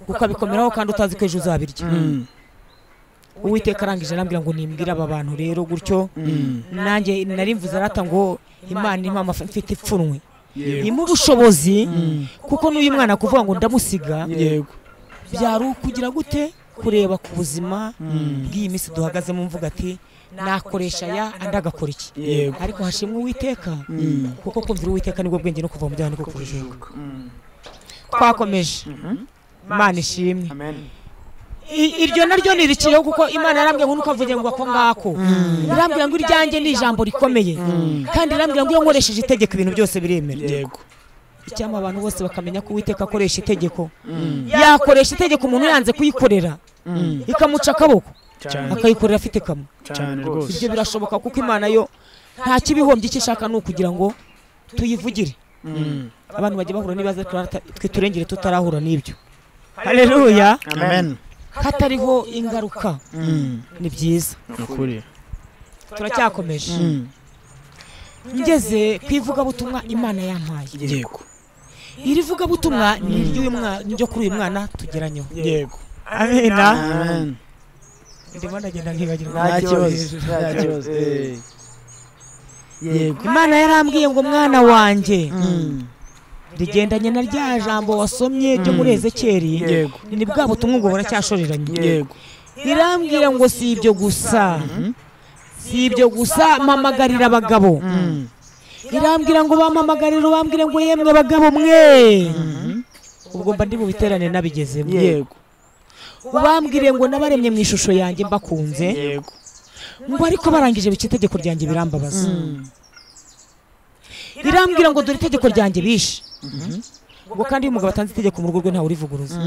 ukabikomeraho kandi utazi ko ejo uzabirya uwiteka arangije arambwira ngo nimbwire aba bantu rero gutyo nanjye nari mvuze arata ngo imana impa amafi- mfite ipfunwe yego irimo ubushobozi kuko n'uyu mwana kuvuga ngo ndamusiga yego byari ukugira gute kureba ku buzima bw'iyi minsi duhagazemo mvuga ati nakoresha ya andi agakora iki yego ariko hashimwe uwiteka kuko kumvira uwiteka nibwo bwenge no kuva mu byaha niko kujijuka twakomeje imana ishimwe amen I- iryo naryo nirikiyeho kuko imana yarambwira ngo nuko avuge ngo ako ngako irambwira ngo iryanjye ni ijambo rikomeye kandi irambwira ngo iyo nkoresheje itegeko ibintu byose biremera yego icyama abantu bose bakamenya ko uwiteka akoresha itegeko yakoresha itegeko umuntu yanze kuyikorera ikamuca akaboko cyane akayikorera afite kamwe cyane rwose ibyo birashoboka kuko imana yo nta kibihombye icyo ishaka ni ukugira ngo tuyivugire abantu bajya bahura n'ibibazo ariko rata- twe turengere tutarahura n'ibyo haleluya amen hatariho ingaruka ni byiza ni ukuri turacyakomeje ngeze ku ivugabutumwa imana yampaye yego iri vugabutumwa ni iry'uyu mwana niryo kuri uyu mwana tugeranyeho yego amena amen ndimo ndagenda nkibagirwa nta kibazo nta kibazo eh. yego imana yarambwiye ngo mwana wanjye rigendanye na rya jambo wasomye ryo muri ezekeri yego ni bwa butumwa ngo buracyashoreranye yego irambwira ngo si ibyo gusa si ibyo gusa mpamagarira abagabo irambwira ngo bampamagarire bambwire ngo yemwe bagabo mwe ubwo mba ndi mu biterane nabigezemo yego ubambwire ngo nabaremye mu ishusho yanjye mbakunze yego ngo ariko barangije bica itegeko ryanjye birambabaza irambwira ngo dore itegeko ryanjye bishe ubwo kandi iyo umugabo atanze itegeko mu rugo rwe ntawe urivuguruza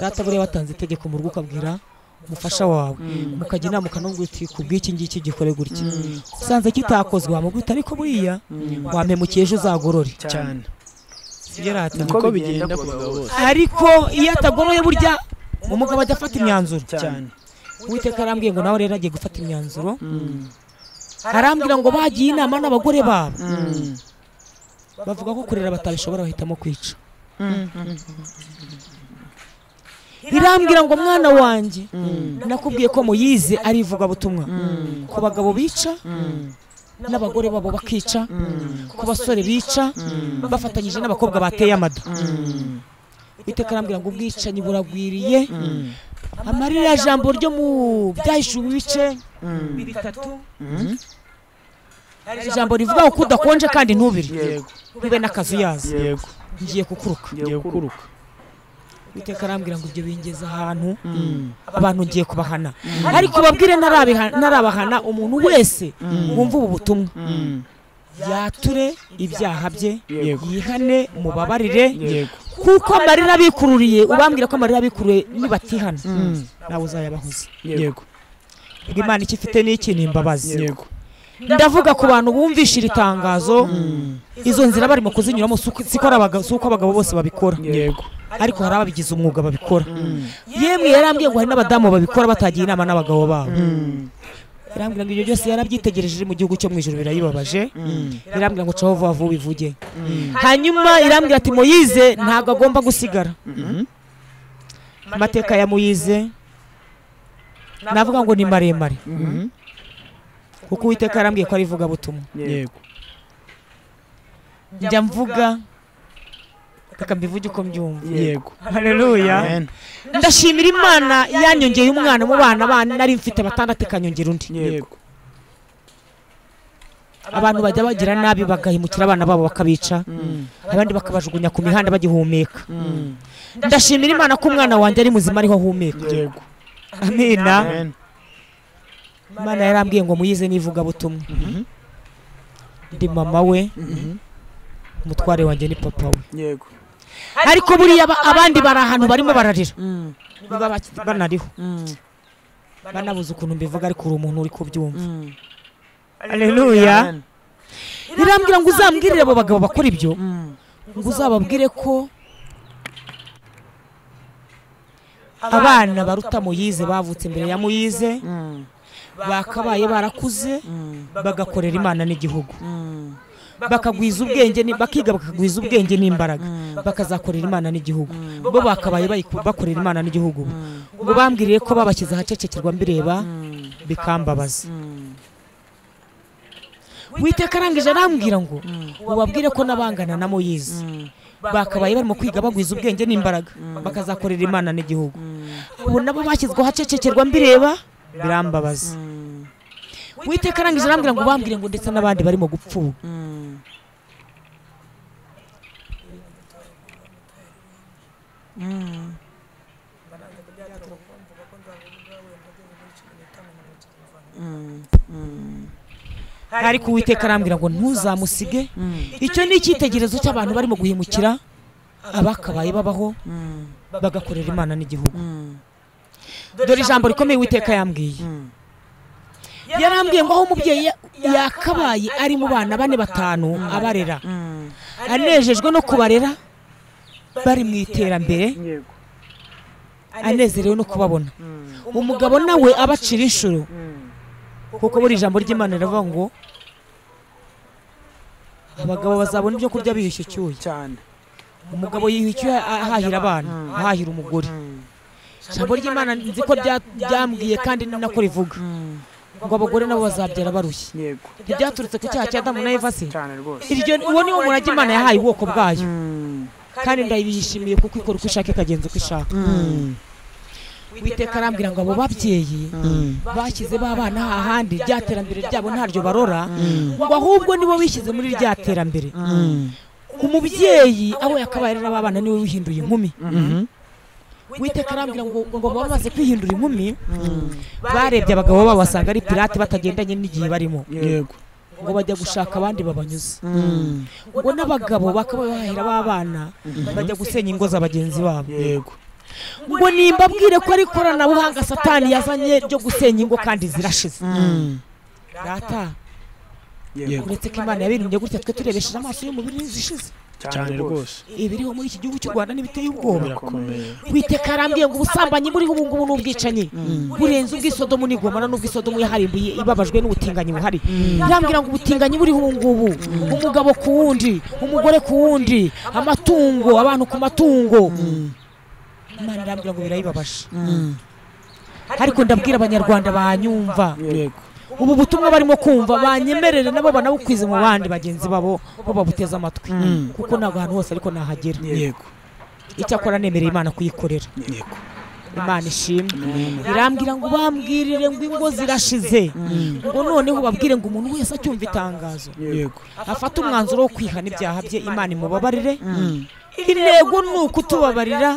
data buriya watanze itegeko mu rugo ukabwira umufasha wawe mukajya inama ukanubwira uti kubw'iki ngiki gikore gutya usanze kitakozwe wamubwita ariko buriya wamemukiye ejo uzagorore cyane sibyo rata niko bigenda ku bagabo bose ariko iyo atagoroye burya umugabo ajya afata imyanzuro cyane uwiteka arambwiye ngo nawe rero agiye gufata imyanzuro arambwira ngo bagiye inama n'abagore babo bavuga ko kurera batabishobora bahitamo kwica irambwira ngo mwana wanjye nakubwiye ko muyize ari ivugabutumwa ku bagabo bica n'abagore babo bakica ku basore bica bafatanyije n'abakobwa bateye amada iteka arambwira ngo ubwicanyi buragwiriye amarira jambo ryo mu byahishe ibice bitatu hari ijambo rivuga ngo kudakonje kandi ntubire ntube n'akazu yazo yego ngiye kukuruka ngiye kuruka iteka arambwira ngo ibyo bingeze ahantu abantu ngiye kubahana ariko babwire ntarabiha- ntarabahana umuntu wese wumva ubu butumwa yature ibyaha bye Yego. yihane mubabarire yego kuko amarira abikururiye ubambwira ko amarira abikururiye nibatihana nawe uzayabahoze yego ubwo imana icyo ifite ni iki ni imbabazi yego ndavuga ku bantu bumvisha iri tangazo izo nzira barimo kuzinyuramo si uko- si ko ari abaga- si uko abagabo bose babikora yego ariko hari ababigize umwuga babikora yemwe yarambwiye ngo hari n'abadamu babikora batagiye inama n'abagabo babo yarambwira ngo ibyo byose yarabyitegereje mu gihugu cyo mu ijoro birayibabaje irambwira ngo caho vuba vuba ivuge hanyuma irambwira ati moyize ntabwo agomba gusigara amateka ya moyize navuga ngo ni maremare kuko uwiteka yarambwiye ko ari ivugabutumwa yego njya mvuga reka mbivuge uko mbyumva yego hareruya Amen. ndashimira imana yanyongeye umwana mu bana bana nari mfite batandatu ikanyongera undi yego abantu bajya bagira nabi bagahemukira abana babo bakabica abandi bakabajugunya ku mihanda bagihumeka ndashimira imana ko umwana wanjye ari muzima ariho ahumeka yego amina Amen. imana yarambwiye ngo muyize n'ivugabutumwa ndi mama we umutware wanjye ni papa we yego ariko buriya aba- abandi bari ahantu barimo bararira niba baki- banariho banabuze ukuntu mbivuga ariko uri umuntu uri kubyumva aleluya Amen. irambwira ngo uzambwirire abo bagabo bakora ibyo ngo uzababwire ko abana baruta muyize bavutse imbere ya muyize bakabaye barakuze bagakorera imana n'igihugu bakagwiza ubwenge ni- bakiga bakagwiza ubwenge n'imbaraga bakazakorera imana n'igihugu bo bakabaye bayiku- bakorera imana n'igihugu ngo bambwiriye ko babashyize ahacecekerwa mbireba bikambabaza witeka arangije arambwira ngo ubabwire ko n'abangana na moyize bakabaye barimo kwiga bagwiza ubwenge n'imbaraga bakazakorera imana n'igihugu abo nabo bashyizweho ahacecekerwa mbireba birambabaza witeka arangije arambwira ngo bambwire ngo ndetse n'abandi barimo gupfuba ariko uwiteka arambwira ngo ntuzamusige icyo ni icyitegererezo cy'abantu barimo guhemukira abakabaye babaho bagakorera imana n'igihugu dore ijambo rikomeye uwiteka yambwiye yarambwiye ngo aho umubyeyi ya- yakabaye ari mu bana bane batanu abarera anejejwe no kubarera bari mu iterambere yego anezerewe no kubabona umugabo nawe abacira inshuro kuko buri ijambo ry'imana riravuga ngo abagabo bazabona ibyo kurya bihishe icyuya cyane umugabo yiha icyuya ahahira abana ahahira umugore ijambo ry'imana nzi ko rya- ryambwiye kandi ni nako rivuga ngo abagore nabo bazabyara barushye yego ntibyaturutse ku cyaha cya adamu na eva se cyane rwose iryo uwo ni wo murage imana yahaye ubwoko bwayo Mm. kandi ndayishimiye kuko ikora uko ishaka ikagenza uko ishaka witeka arambwira ngo abo babyeyi bashyize ba bana hahandi rya terambere ryabo ntaryo barora ngo ahubwo nibo bishyize muri rya terambere umubyeyi aho yakabaye ari n'abana niwe wihinduye inkumi witeka arambwira ngo ngo baba bamaze kwihindura inkumi barebye abagabo babo basanga ari pirate batagendanye n'igihe barimo yego ngo bajya gushaka abandi babanyuze ngo n'abagabo bakaba bahera b'abana bajya gusenya ingo za bagenzi babo yego ngo nimbabwire ko ari ikoranabuhanga satani yazanye ryo gusenya ingo kandi zirashize data yego uretse ko imana yabirinze gutya twe turebesheje amaso y'umubiri n'inzu ishize cyane rwose ibiriho muri iki gihugu cy'u rwanda n'ibiteye ubwoba birakomeye witeka arambwiye ngo ubusambanyi buriho ubu ngubu ni ubwicanyi burenze ubw'isodomu n'igomora n'ubw'isodomu yaharimbuye ibabajwe n'ubutinganyi buhari irambwira ngo ubutinganyi buriho ubu ngubu umugabo ku wundi umugore ku wundi amatungo abantu ku matungo imana irambwira ngo birayibabaje ariko ndabwira abanyarwanda banyumva yego ubu butumwa barimo kumva banyemerere nabo banabukwize mu bandi bagenzi babo bo babuteze amatwi Mm. kuko ntabwo ahantu hose ariko nahagera yego icyakora nemereye imana kuyikorera yego imana ishimwe irambwira ngo bambwirire ngo ingo zirashize ngo noneho babwire ngo umuntu wese acyumva itangazo yego afate umwanzuro wo kwihana ibyaha bye imana imubabarire intego ni ukutubabarira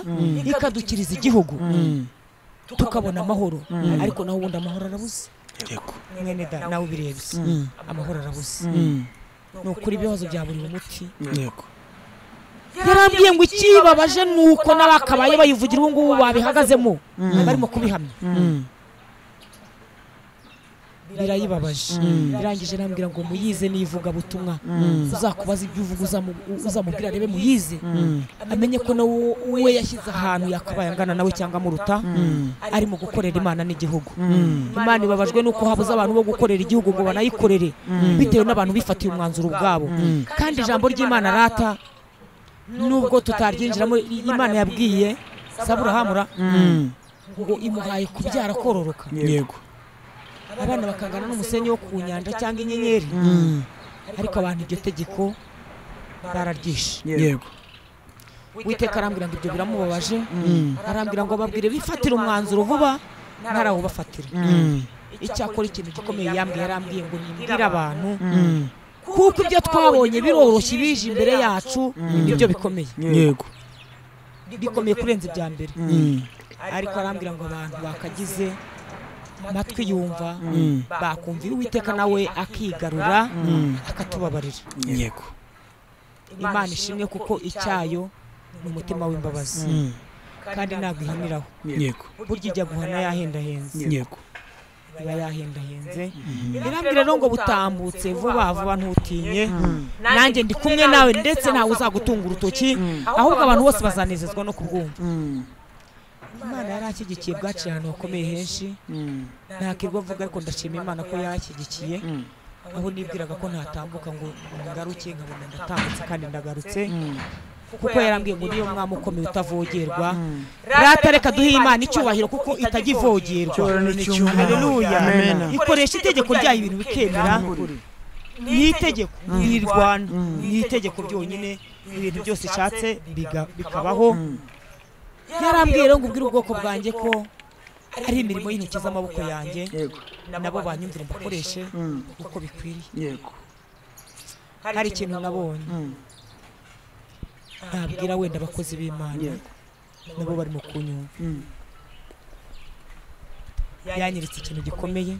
ikadukiriza igihugu tukabona amahoro ariko naho ubundi amahoro arabuze yego mwene da nawe ubirebye amahoro arabuze Mm. ni ukuri ibibazo bya buri muti yego yarambwiye ngo ikibabaje ni uko n'abakabaye bayivugira ubu ngubu babihagazemo barimo kubihamya Mm. birayibabaje irangije arambwira ngo muyize n'ivugabutumwa uzakubaza ibyo uvuga uzamu- uzamubwira arebe muyize amenye ko nawe we yashyize ahantu yakabaye angana nawe cyangwa amuruta arimo gukorera imana n'igihugu imana ibabajwe nuko habuze abantu bo gukorera igihugu ngo banayikorere bitewe n'abantu bifatiye umwanzuro ubwabo kandi ijambo ry'imana rata nubwo tutaryinjiramo imana yabwiye saburahamura Mm. ngo imuhaye kubyara kororoka yego abana bakangana n'umusenyi wo ku nyanja cyangwa inyenyeri Mm. ariko abantu iryo tegeko bararyishe yego witeka arambwira ngo ibyo biramubabaje Mm. arambwira ngo babwire bifatire umwanzuro vuba ntarawubafatire Mm. icyakora ikintu gikomeye yambwiye yarambwiye ngo nibwire abantu Mm. kuko ibyo twabonye biroroshye bije imbere yacu nibyo bikomeye yego bikomeye kurenza ibya mbere Mm. ariko arambwira ngo abantu bakagize matwi yumva Mm. bakumvira uwiteka nawe akigarura akatubabarira yego imana ishimwe kuko icyayo ni umutima w'imbabazi Mm. kandi ntabwo ihaniraho yego burya ijya guhana yahendahenze yego iba yahendahenze irambwira rero ngo butambutse vuba vuba ntutinye nanjye ndi kumwe nawe ndetse ntawe uzagutunga urutoki ahubwo abantu bose bazanezezwa no kubwumva Mm. imana yarashyigikiye bwaciye ahantu hakomeye henshi Mm. nta kirwa avuga ariko ndashima imana ko yashyigikiye Mm. aho nibwiraga ko ntatambuka ngo ngaruke nkabona ndatambutse kandi ndagarutse Mm. kuko yarambwiye ngo niyo mwami ukomeye utavogerwa rata reka duhe imana icyubahiro kuko itajya ivogerwa Cyubahiro n'icyubahiro. Haleluya. Amen. ikoresha itegeko ryayo ibintu bikemera ni itegeko ni irwana ni itegeko ryonyine ibintu byose ishatse biga- bikabaho yarambwiye rero ngo ubwire ubwoko bwanjye ko ari imirimo y'intoki z'amaboko yanjye yego nabo banyumvire mbakoreshe uko bikwiriye yego hari ikintu nabonye Mm. nabwira wenda abakozi b'imana yego nabo barimo kunyumva Mm. yanyeretse ikintu gikomeye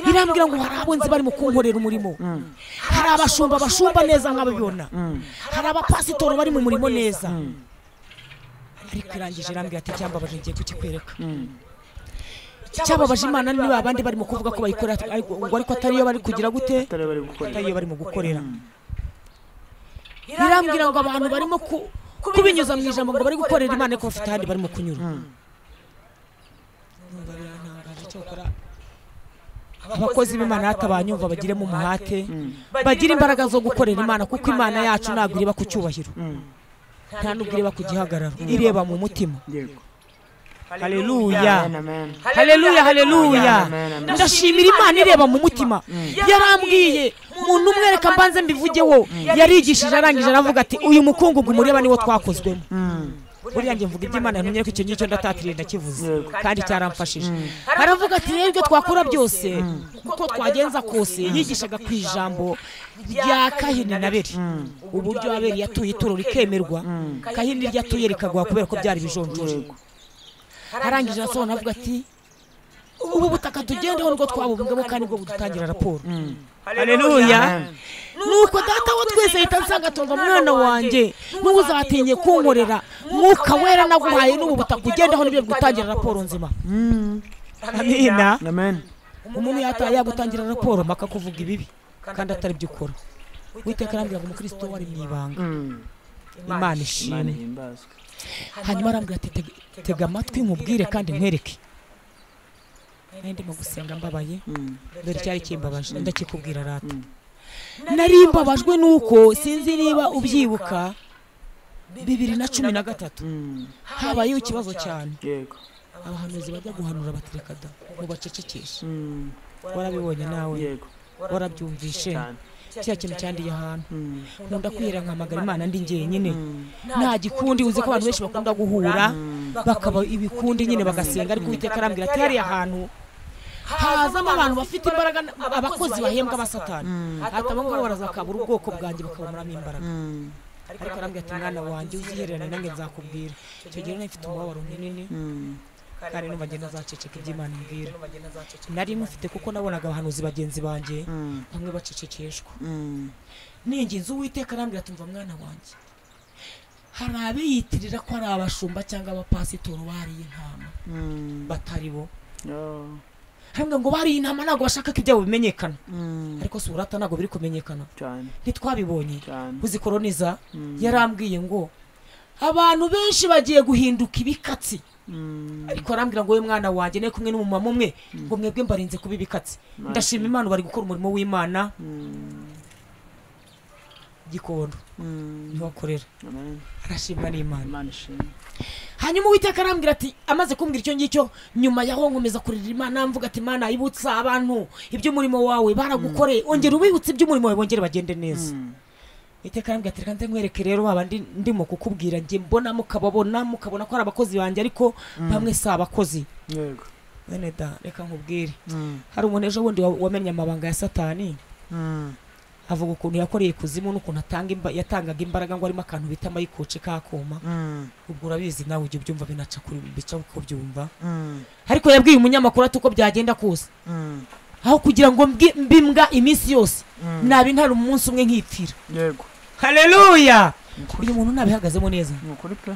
irambwira ngo hari abo nzi barimo kunkorera umurimo hari abashumba bashumba neza nk'ababibona hari abapasitori bari mu murimo neza ariko irangije irambwira ati icyambabaje ngiye kukikwereka icyababaje imana niba abandi barimo kuvuga ko bayikora ariko ngo ariko atariyo bari kugira gute atari bari gukorera atariyo barimo gukorera irambwira ngo abantu barimo ku- kubinyuza mu ijambo ngo bari gukorera imana ariko bafite ahandi barimo kunyura Numva birarantangaje, cyakora abakozi b'imana hatabanyumva bagiremo umuhate bagire imbaraga zo gukorera imana kuko imana yacu ntabwo ireba ku cyubahiro nta n'ubwo ireba ku gihagararo ireba mu mutima yego haleluya amen haleluya haleluya Amen, amen. ndashimira imana ireba mu mutima yarambwiye muntu umwereka mbanze mbivugeho yarigishije arangije aravuga ati uyu mukungugu mureba niwo twakozwemo buriya njye mvuga iby'imana ntumye ko icyo ngicyo ndatatiriye ndakivuze kandi cyaramfashije aravuga ati rero ibyo twakora byose uko twagenza kose yigishaga ku ijambo rya kahini na beri uburyo aberi yatuye ituro rikemerwa kahini ryatuye rikaguha kubera ko byari ibijonjori arangije arasobanura avuga ati ubu butaka tugendeho nibwo twabumbwemo kandi bwo budutangira raporo haleluya nuko data wa twese ahita nsanga atumva mwana wanjye n'uzatinye kunkorera mwuka wera naguhaye n'ubu butaka ugendeho nibyo bigutangira raporo nzima amina amen umuntu yataha yagutangira raporo mpaka kuvuga ibibi kandi atari byo ukora witeka arambwira ngo umukristo wari mu ibanga imana imana ishimwe ihimbazwe hanyuma arambwira ati "Tega- tega amatwi nkubwire kandi nkwereke nari ndimo gusenga mbabaye dore cyari kimbabaje ndakikubwira rata nari mbabajwe nuko sinzi niba ubyibuka bibiri na cumi na gatatu Mm. habayeho ikibazo cyane yego abahanuzi bajya guhanura batereka da ngo bacecekeshe Mm. warabibonye nawe yego warabyumvishe cyane kiriya kintu cyandiye ahantu Mm, nkunda kwihera nkamagara imana ndi njyenyine mm, nta gikundi uzi ko abantu benshi bakunda guhura mm. bakaba ibikundi nyine bagasenga ariko uwiteka arambwira ati hariya hantu hazamo abantu bafite imbaraga n- abakozi bahembwa abasatani ati abo ngabo barazakabura ubwoko bwanjye bakababuramo imbaraga Mm, ariko arambwira ati mwana wanjye uzihererane nange nzakubwira icyo gihe nari mfite umubabaro munini mm, kandi numva ngenda nzaceceka ibyo imana imbwira nari mufite kuko nabonaga abahanuzi bagenzi banjye mm, bamwe bacecekeshwa mm. ningenzi uwiteka arambwira ati mva mwana wanjye hari abiyitirira ko ari abashumba cyangwa abapasitoro bariye intama Mm. batari bo Oh. hambwa ngo bariye intama ntabwo bashakaga ibyabo bimenyekana Mm. ariko si urata ntabwo biri kumenyekana cyane ntitwabibonye cyane buzikoroniza Mm. yarambwiye ngo abantu benshi bagiye guhinduka ibikatsi Mm. ariko arambwira ngo we mwana wanjye nawe kumwe n'umumama umwe ngo mwebwe mbarinze kuba ibikatsi ndashima imana bari gukora umurimo w'imana Mm. gikondo Mm. ntibakorera Amen. arashimwa n'imana imana ishimwe hanyuma uwiteka arambwira ati amaze kumbwira icyo ngicyo nyuma yaho nkomeza kurira imana mvuga ati mana ibutsa abantu iby'umurimo wawe baragukoreye ongera ubibutse iby'umurimo wawe bongere bagende neza Mm. uwiteka arambwira ati reka nkwereke rero baba ndi- ndimo kukubwira njye mbona mukababona mukabona ko ari abakozi banjye ariko bamwe si abakozi yego bene da reka nkubwire Mm. hari umuntu ejo bundi wa- wamenye amabanga ya satani Mm. avuga ukuntu yakoreye ikuzimu n'ukuntu atanga imba- yatangaga imbaraga ngo arimo akantu bita amayikoce kakuma Mm. ubwo urabizi nawe ujya ubyumva binaca kuri bica uko byumva Mm. ariko yabwiye umunyamakuru ati uko byagenda kose Mm. aho kugira ngo mbwi- mbimbwa iminsi yose Mm. naba intara umunsi umwe nkipfira yego haleluya Ni ukuri- uyu muntu nabihagazemo neza ni ukuri pe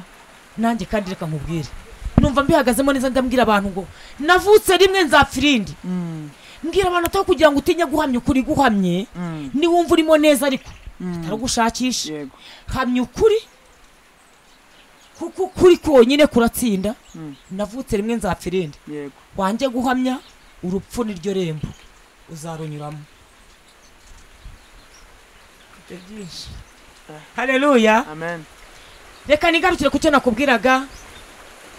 nanjye kandi reka nkubwire numva mbihagazemo neza ndabwira abantu ngo navutse rimwe nzapfira indi Mm. mbwira abantu ataho kugira ngo utinya guhamya ukuri guhamye Mm. niwumva urimo neza ariko Mm. taragushakisha yego hamya ukuri kuko ukuri konyine kuratsinda Mm. navutse rimwe nzapfira indi yego wanjye guhamya urupfu niryo rembo uzarunyuramo Mfite byinshi haleluya amen reka nigarukire ku cyo nakubwiraga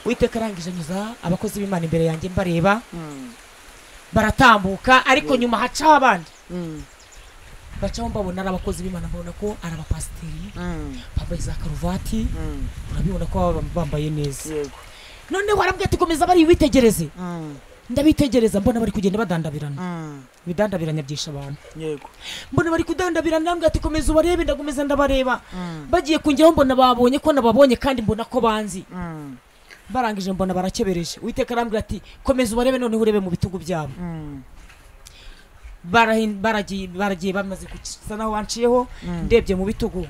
witeka arangije anyuza abakozi b'imana imbere yanjye mbareba Mm. baratambuka ariko nyuma hacaho abandi Mm. bacaho mbabona ari abakozi b'imana mbabona ko ari abapasiteri Mm. bambaye za karuvati Mm. urabibona ko baba bambaye neza yego noneho warabwira ati komeza bari witegereze Mm. ndabitegereza mbona bari kugenda badandabirana Mm. ibidandabiranya byisha abantu yego mbona bari kudandabira nambwe ati komeza ubarebe ndakomeza ndabareba Mm. bagiye kungeraho mbona babonye ko nababonye kandi mbona ko banzi Mm. barangije mbona barakebereje uwiteka arambwira ati komeza ubarebe noneho urebe mu bitugu byabo Mm. Barahin- baragiye baragiye bamaze gusa naho wanciyeho Mm. ndebye mu bitugu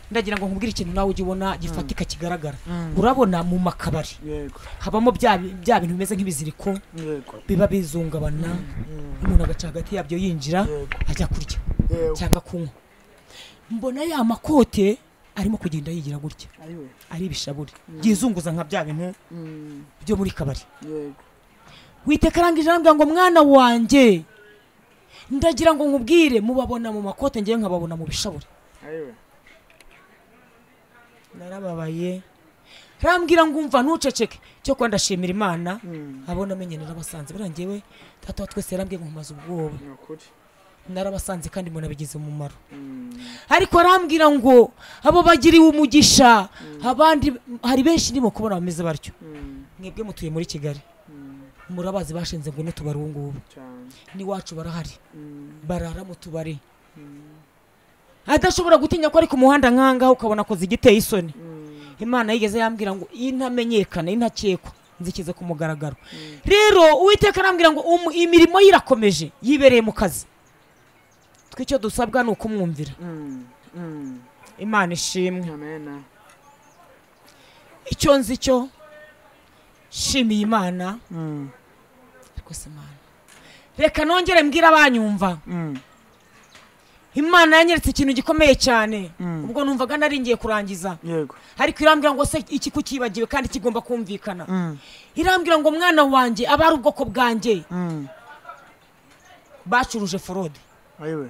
ndagira ngo nkubwire ikintu nawe ujye ubona gifatika kigaragara Mm. urabona mu makabari yego habamo bya bi- bya bintu bimeze nk'ibiziriko yego biba bizungabana Mm. umuntu agaca hagati yabyo yinjira Yego. ajya kurya yego cyangwa kunywa mbona ya makote arimo kugenda yigira gutya ayiwe ari ibishaburi byizunguza nka bya bintu Mm. byo muri kabari yego witeka arangije arambwira ngo mwana wanjye ndagira ngo nkubwire mubabona mu makote ngewe nkababona mu bishabure ayiwe narababaye rambwira ngo umva ntuceceke cyo kuba ndashimira imana Mm. abona amenye narabasanze buriya ngewe data wa twese yarambwiye ngo nkomaze ubwoba ni ukuri narabasanze kandi mbona bigize umumaro Mm. ariko arambwira ngo abo bagiriwe umugisha abandi hari benshi ndimo kubona bameze batyo Mm. mwebwe mutuye muri kigali Mm. murabazi bashinze ngo n'utubari ubu ngubu cyane n'iwacu barahari Mm. barara mu tubari Mm. adashobora gutinya ko ari ku muhanda nkangaho ukabona akoze igiteye isoni Mm. imana yigeze yambwira ngo iyi ntamenyekana iyi ntakekwa nzikize ku mugaragaro rero uwiteka arambwira ngo umu- imirimo ye irakomeje yibereye mu kazi twe icyo dusabwa ni ukumwumvira Mm. Mm. imana ishimwe amen icyo nzi cyo shimiye imana Mm. rwose imana reka nongere mbwire abanyumva Mm. imana yanyeretse ikintu gikomeye cyane Mm. ubwo numvaga nari ngiye kurangiza yego ariko irambwira ngo se iki kukibagiwe kandi kigomba kumvikana Mm. irambwira ngo mwana wanjye abari ubwoko bwanjye Mm. bacuruje forode ayiwe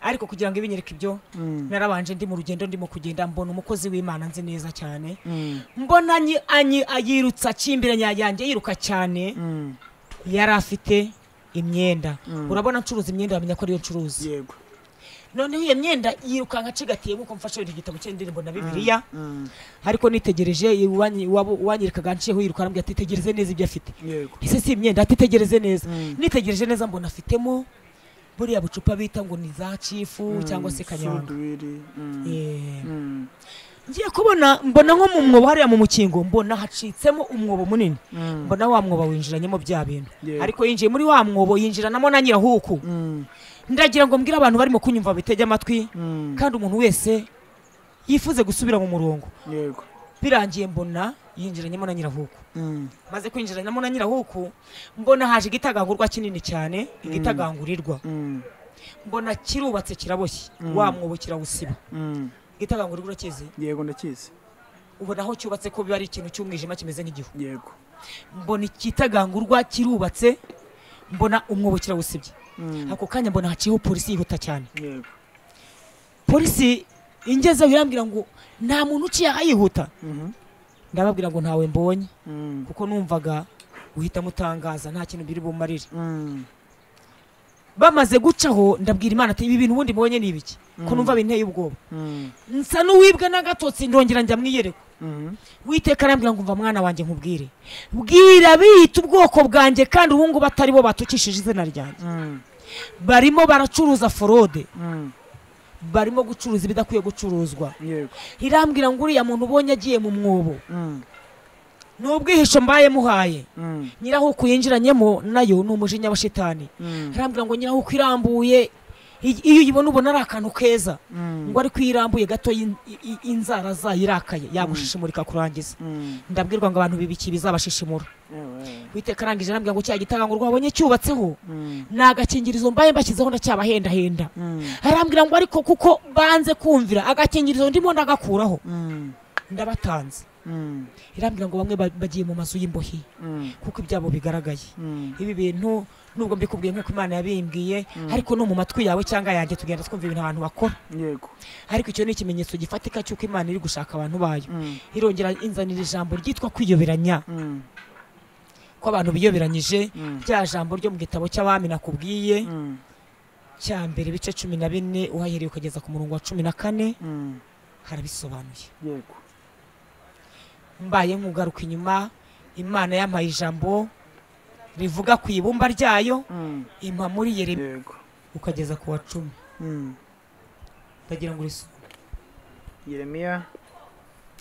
ariko kugira ngo ibinyereke ibyo Mm. narabanje ndi mu rugendo ndimo kugenda mbona umukozi w'imana nzi neza cyane Mm. mbona anyi- anyi- yirutsa akimbiranya yanjye yiruka cyane Mm. yari afite imyenda Mm. urabona ncuruza imyenda bamenya ko ariyo ncuruza yego noneho iyo myenda yirukanka acigatiye nk'uko mfashe igitabo cy'indirimbo na bibiliya ariko nitegereje iwanyi- uwabo- uwanyerekaga nshiyeho yiruka arambwira ati tegereze neza ibyo afite yego ese si imyenda ati tegereze neza Mm. nitegereje neza mbona afitemo buriya bucupa bita ngo ni za cifu cyangwa se kanyanga Eh. ngiye kubona mbona nko mu mwobo hariya mu mukingo mbona hacitsemo umwobo munini mbona wa mwobo winjiranyemo bya bintu Yego. ariko yinjiye muri wa mwobo yinjiranamo na nyirahuku ndagira ngo mbwire abantu barimo kunyumva bitege amatwi kandi umuntu wese yifuze gusubira mu murongo yego birangiye mbona yinjiranyemo na nyirahuku maze kwinjiranyemo na nyirahuku mbona haje igitagangurwa kinini cyane igitagangurirwa mbona kirubatse kiraboshye Mm. wa mwobo kirawusiba igitagangurirwa urakizi yego ndakizi ubona aho cyubatse ko biba ari ikintu cy'umwijima kimeze nk'igihu yego mbona igitagangurwa kirubatse mbona umwobo kirawusibye ako kanya mbona haciyeho polisi yihuta cyane yego polisi ingezeho irambwira ngo nta muntu uciye yihuta ndababwira ngo ntawe mbonye kuko numvaga uhita mutangaza nta kintu biri bumarire bamaze gucaho ndabwira imana ati ibi bintu ubundi mbonye ni ibiki ko numva binteye ubwoba nsa n'uwibwe n'agatotsi ndongera njya mu iyerekwa witeka arambwira ngo mva mwana wanjye nkubwire bwira biyita ubwoko bwanjye kandi ubu ngubu atari bo batukishije izina ryanjye barimo baracuruza forode barimo gucuruza ibidakwiye gucuruzwa yego irambwira ngo uriya muntu ubonye agiye mu mwobo ni ubwihisho mbaye muhaye nyirahuku yinjiranyemo nayo ni umujinya wa shitani arambwira ngo nyirahuku irambuye i- iyo uyibona ubona ari akantu keza ngo ariko iyo irambuye gato in- i- i- inzara zayo irakaye yagushishimurika kurangiza ndabwirwa ngo abantu bibiki bizabashishimura witeka arangije arambwira ngo cya gitangurwa wabonye cyubatseho ni agakingirizo mbaye mbashyizeho ndacyabahendahenda arambwira ngo ariko kuko banze kumvira agakingirizo ndimo ndagakuraho ndabatanze irambwira ngo bamwe ba- bagiye mu mazu y'imbohe kuko ibyabo bigaragaye ibi bintu nubwo mbikubwiye nk'uko imana yabimbwiye ariko no mu matwi yawe cyangwa yanjye tugenda twumva ibintu ahantu bakora yego ariko icyo ni ikimenyetso gifatika cy'uko imana iri gushaka abantu bayo irongera inzanira ijambo ryitwa kwiyoberanya ko abantu biyoberanyije rya jambo ryo mu gitabo cy'abami nakubwiye cya mbere ibice cumi na bine uhahereye ukageza ku murongo wa cumi na kane harabisobanuye yego mbaye nkugaruka inyuma imana yampaye ijambo rivuga ku ibumba ryayo impa muri yeremiya yego ukageza ku wa cumi ndagira ngo urisome yeremiya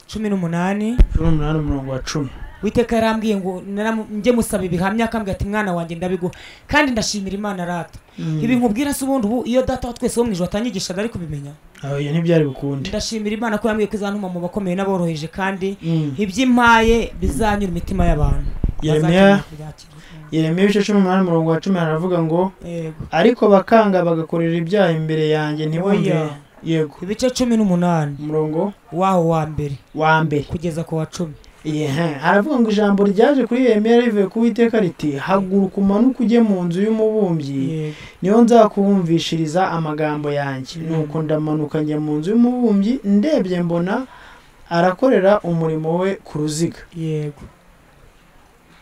cumi n'umunani cumi n'umunani umurongo wa cumi witeka yarambwiye ngo naramu- njye musaba ibihamya akambwira ati mwana wanjye ndabiguha kandi ndashimira imana rata ibi nkubwira se ubundi ubu iyo data wa twese wo mu ijoro atanyigishaga ari kubimenya oya ntibyari bukunde ndashimira imana ko yambwiye ko izantuma mu bakomeye n'aboroheje kandi Mm. iby'impaye bizanyura imitima y'abantu Yeremiya. Bazakira kubyakira. Mm. yeremiya ibice cumi n'umunani umurongo wa cumi haravuga ngo yego ariko bakanga bagakorera ibyaha imbere yanjye ntibumve Oya. yego ibice cumi n'umunani umurongo waho wa mbere wa mbere kugeza ku wa cumi Yehe, haravuga ngo ijambo ryaje kuri yeremiya rivuye ku witeka riti haguruka umanuke ujye mu nzu y'umubumbyi niyo nzakubumvishiriza amagambo yanjye nuko ndamanuka njya mu nzu y'umubumbyi ndebye mbona arakorera umurimo we ku ruziga yego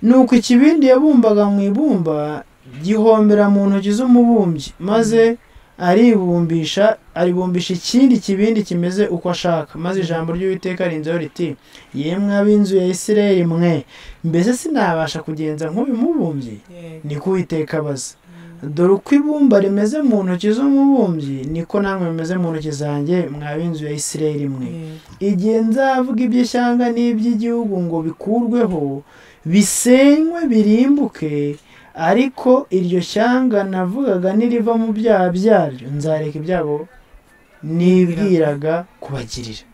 nuko ikibindi yabumbaga mu ibumba gihombera mu ntoki z'umubumbyi maze aribumbisha aribumbisha ikindi kibindi kimeze uko ashaka maze ijambo ry'uwiteka rinzeho riti yemwe ab'inzu ya isirayeli mwe mbese sinabasha kugenza nk'uyu mubumbyi yego niko uwiteka abaza dore uko ibumba rimeze mu ntoki z'umubumbyi niko namwe bimeze mu ntoki zanjye mwa b'inzu ya isirayeli mwe yego igihe nzavuga iby'ishyanga n'iby'igihugu ngo bikurweho bisenywe birimbuke ariko iryo shyanga navugaga niriva mu byaha byaryo nzareka ibyabo nibwiraga kubagirira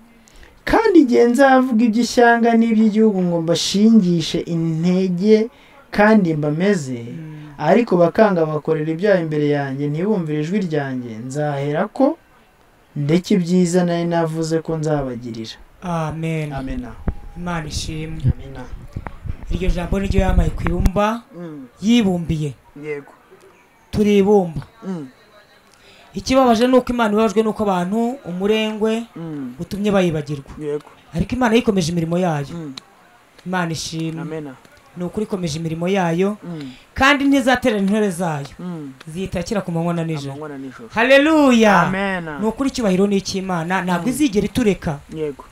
kandi igihe nzavuga iby'ishyanga n'iby'igihugu ngo mbashingishe intege kandi mbameze ariko bakanga bakorera ibyaha imbere yanjye ntibumvire ijwi ryanjye nzahera ko ndetse ibyiza nari navuze ko nzabagirira amen amena imana ishimwe amena iryo jambo niryo yamaye ku ibumba yibumbiye yego turibumba ikibabaje ni uko imana ibabajwe n'uko abantu umurengwe utumye bayibagirwa yego ariko imana yikomeje imirimo yayo imana ishimwe amena ni ukuri ikomeje imirimo yayo kandi ntizaterana intore zayo ziyitakira ku manywa na nijoro amanywa na nijoro hareruya amen ni ukuri icyubahiro ni icy'imana ntabwo izigera itureka yego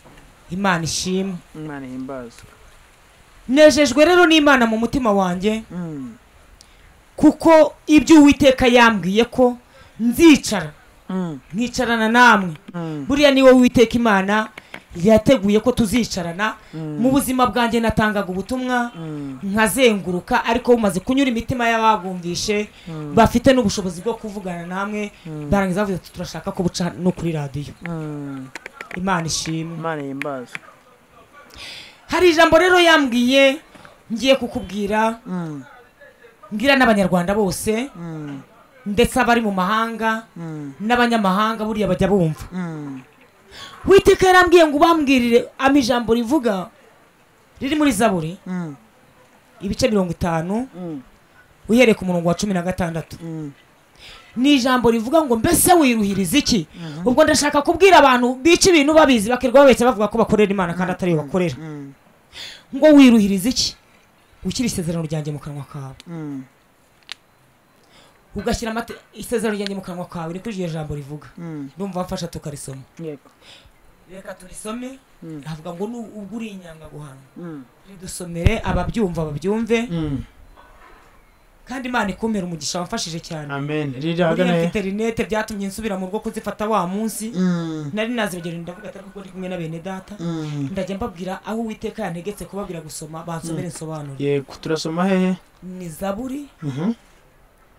imana ishimwe imana ihimbazwa nejejwe rero n'imana mu mutima wanjye Mm. kuko ibyo uwiteka yambwiye ko nzicara Mm. nkicarana namwe Mm. buriya ni wowe witeka imana yateguye ko tuzicarana mu buzima bwanjye natangaga ubutumwa Mm. nkazenguruka ariko bumaze kunyura imitima y'ababwumvishe bafite n'ubushobozi bwo kuvugana namwe barangiza bavuze ati turashaka ko buca no kuri radiyo Mm. imana ishimwe imana ihimbazwa hari ijambo rero yambwiye ngiye kukubwira Mm. mbwira n'abanyarwanda bose Mm. ndetse abari mu mahanga Mm. n'abanyamahanga buriya bajya bumva Mm. witeka yarambwiye ngo ubambwirire ama ijambo rivuga riri muri zaburi Mm. ibice mirongo itanu Mm. uhereye ku murongo wa cumi na gatandatu Mm. ni ijambo rivuga ngo mbese wiruhiriza iki ubwo ndashaka kubwira abantu bica ibintu babizi bakirirwa babeshya bavuga ko bakorera imana kandi atariyo bakorera Mm. ngo wiruhiriza iki ushyira isezerano ryanjye mu kanwa kawe Mm. ugashyira amate- isezerano ryanjye mu kanwa kawe niko iryo jambo rivuga Mm. ndumva mfasha tukarisoma Yego. reka turisome navuga ngo ni ubwo uri inyanga guhana Mm. ridusomere ababyumva babyumve Mm. kandi imana ikumpera umugisha wamfashije cyane amen riri buriya ahagana mfite rinete byatumye nsubira mu rugo kuzifata wa munsi Mm. nari nazibagera ndavuga atari kuko ndi kumwe na bene data Mm. ndajya mbabwira aho uwiteka yantegetse kubabwira gusoma bansomere nsobanure yego turasoma hehe ni zaburi Mhm.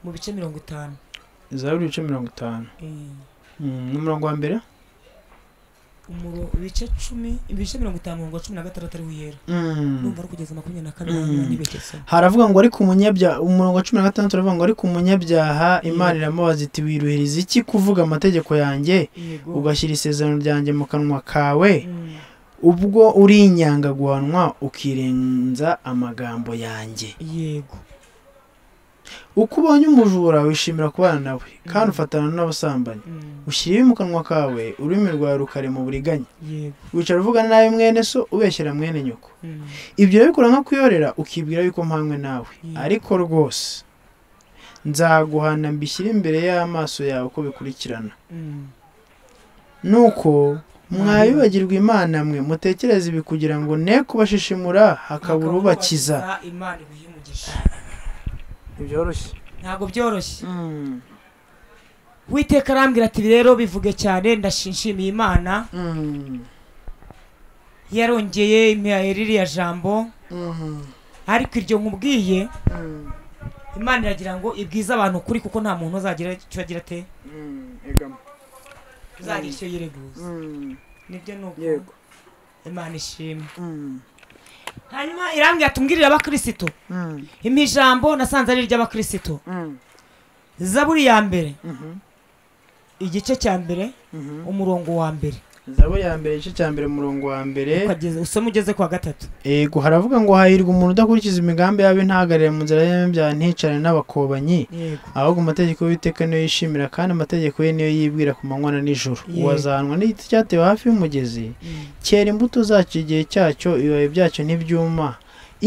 mu bice mirongo itanu zaburi ibice mirongo itanu Eh, Mm. n'umurongo wa mbere umuro- ibice cumi ibice mirongo itanu umurongo wa cumi na gatandatu ari wiyera Mm. numva ari kugeza makumyabiri na kane Mm. hanyuma nibegesa haravuga ngo ariko umunyabyaha umurongo wa cumi na gatandatu uravuga ngo ariko umunyabyaha imana iramubaza iti wiruhiriza iki kuvuga amategeko yanjye yego ugashyira isezerano ryanjye mu kanwa kawe Mm. ubwo uri inyanga guhanwa ukirenza amagambo yanjye yego uko ubonye umujura wishimira kubana nawe kandi ufatana n'abasambanyi Mm. ushyira ibi mu kanwa kawe ururimi rwawe rukarema uburiganya yego wicara uvuga nabi mwene so ubeshyera mwene nyoko Mm. ibyo urabikora nko kuyorera ukibwira yuko mpamwe nawe Mm. ariko rwose nzaguhana mbishyire imbere y'amaso yawe uko bikurikirana Mm. nuko mwayibagirwa imana mwe mutekereze ibi kugira ngo ne kubashishimura hakabura ubakiza imana ibihe umugisha ntibyoroshye ntabwo byoroshye witeka arambwira ati rero bivuge cyane ndashishimiye imana yarongeye imihaye ririya jambo ariko iryo nkubwiye imana iragira ngo ibwize abantu ukuri kuko nta muntu uzagira icyo agira ate uzagira icyo yireguza nibyo ni uko imana ishimwe hanyuma irambwira ati umbwirire abakirisitu impa ijambo nasanze ari iry'abakirisitu zaburi ya mbere igice cya mbere umurongo wa mbere zabo ya mbere igice cya mbere umurongo wa mbere Ukageza- usome ugeze ku wa gatatu yego haravuga ngo hahirwa umuntu udakurikiza imigambi yawe ntahagarare mu nzira y'abanyabyaha nticane n'abakobanyi yego ahubwo amategeko y'uwiteka niyo yishimira kandi amategeko ye niyo yibwira ku manywa na nijoro Yego. uwazahanwa n'igiti cyatewe hafi y'umugezi Mm. cyera imbuto zacyo igihe cyacyo ibibabi byacyo ntibyuma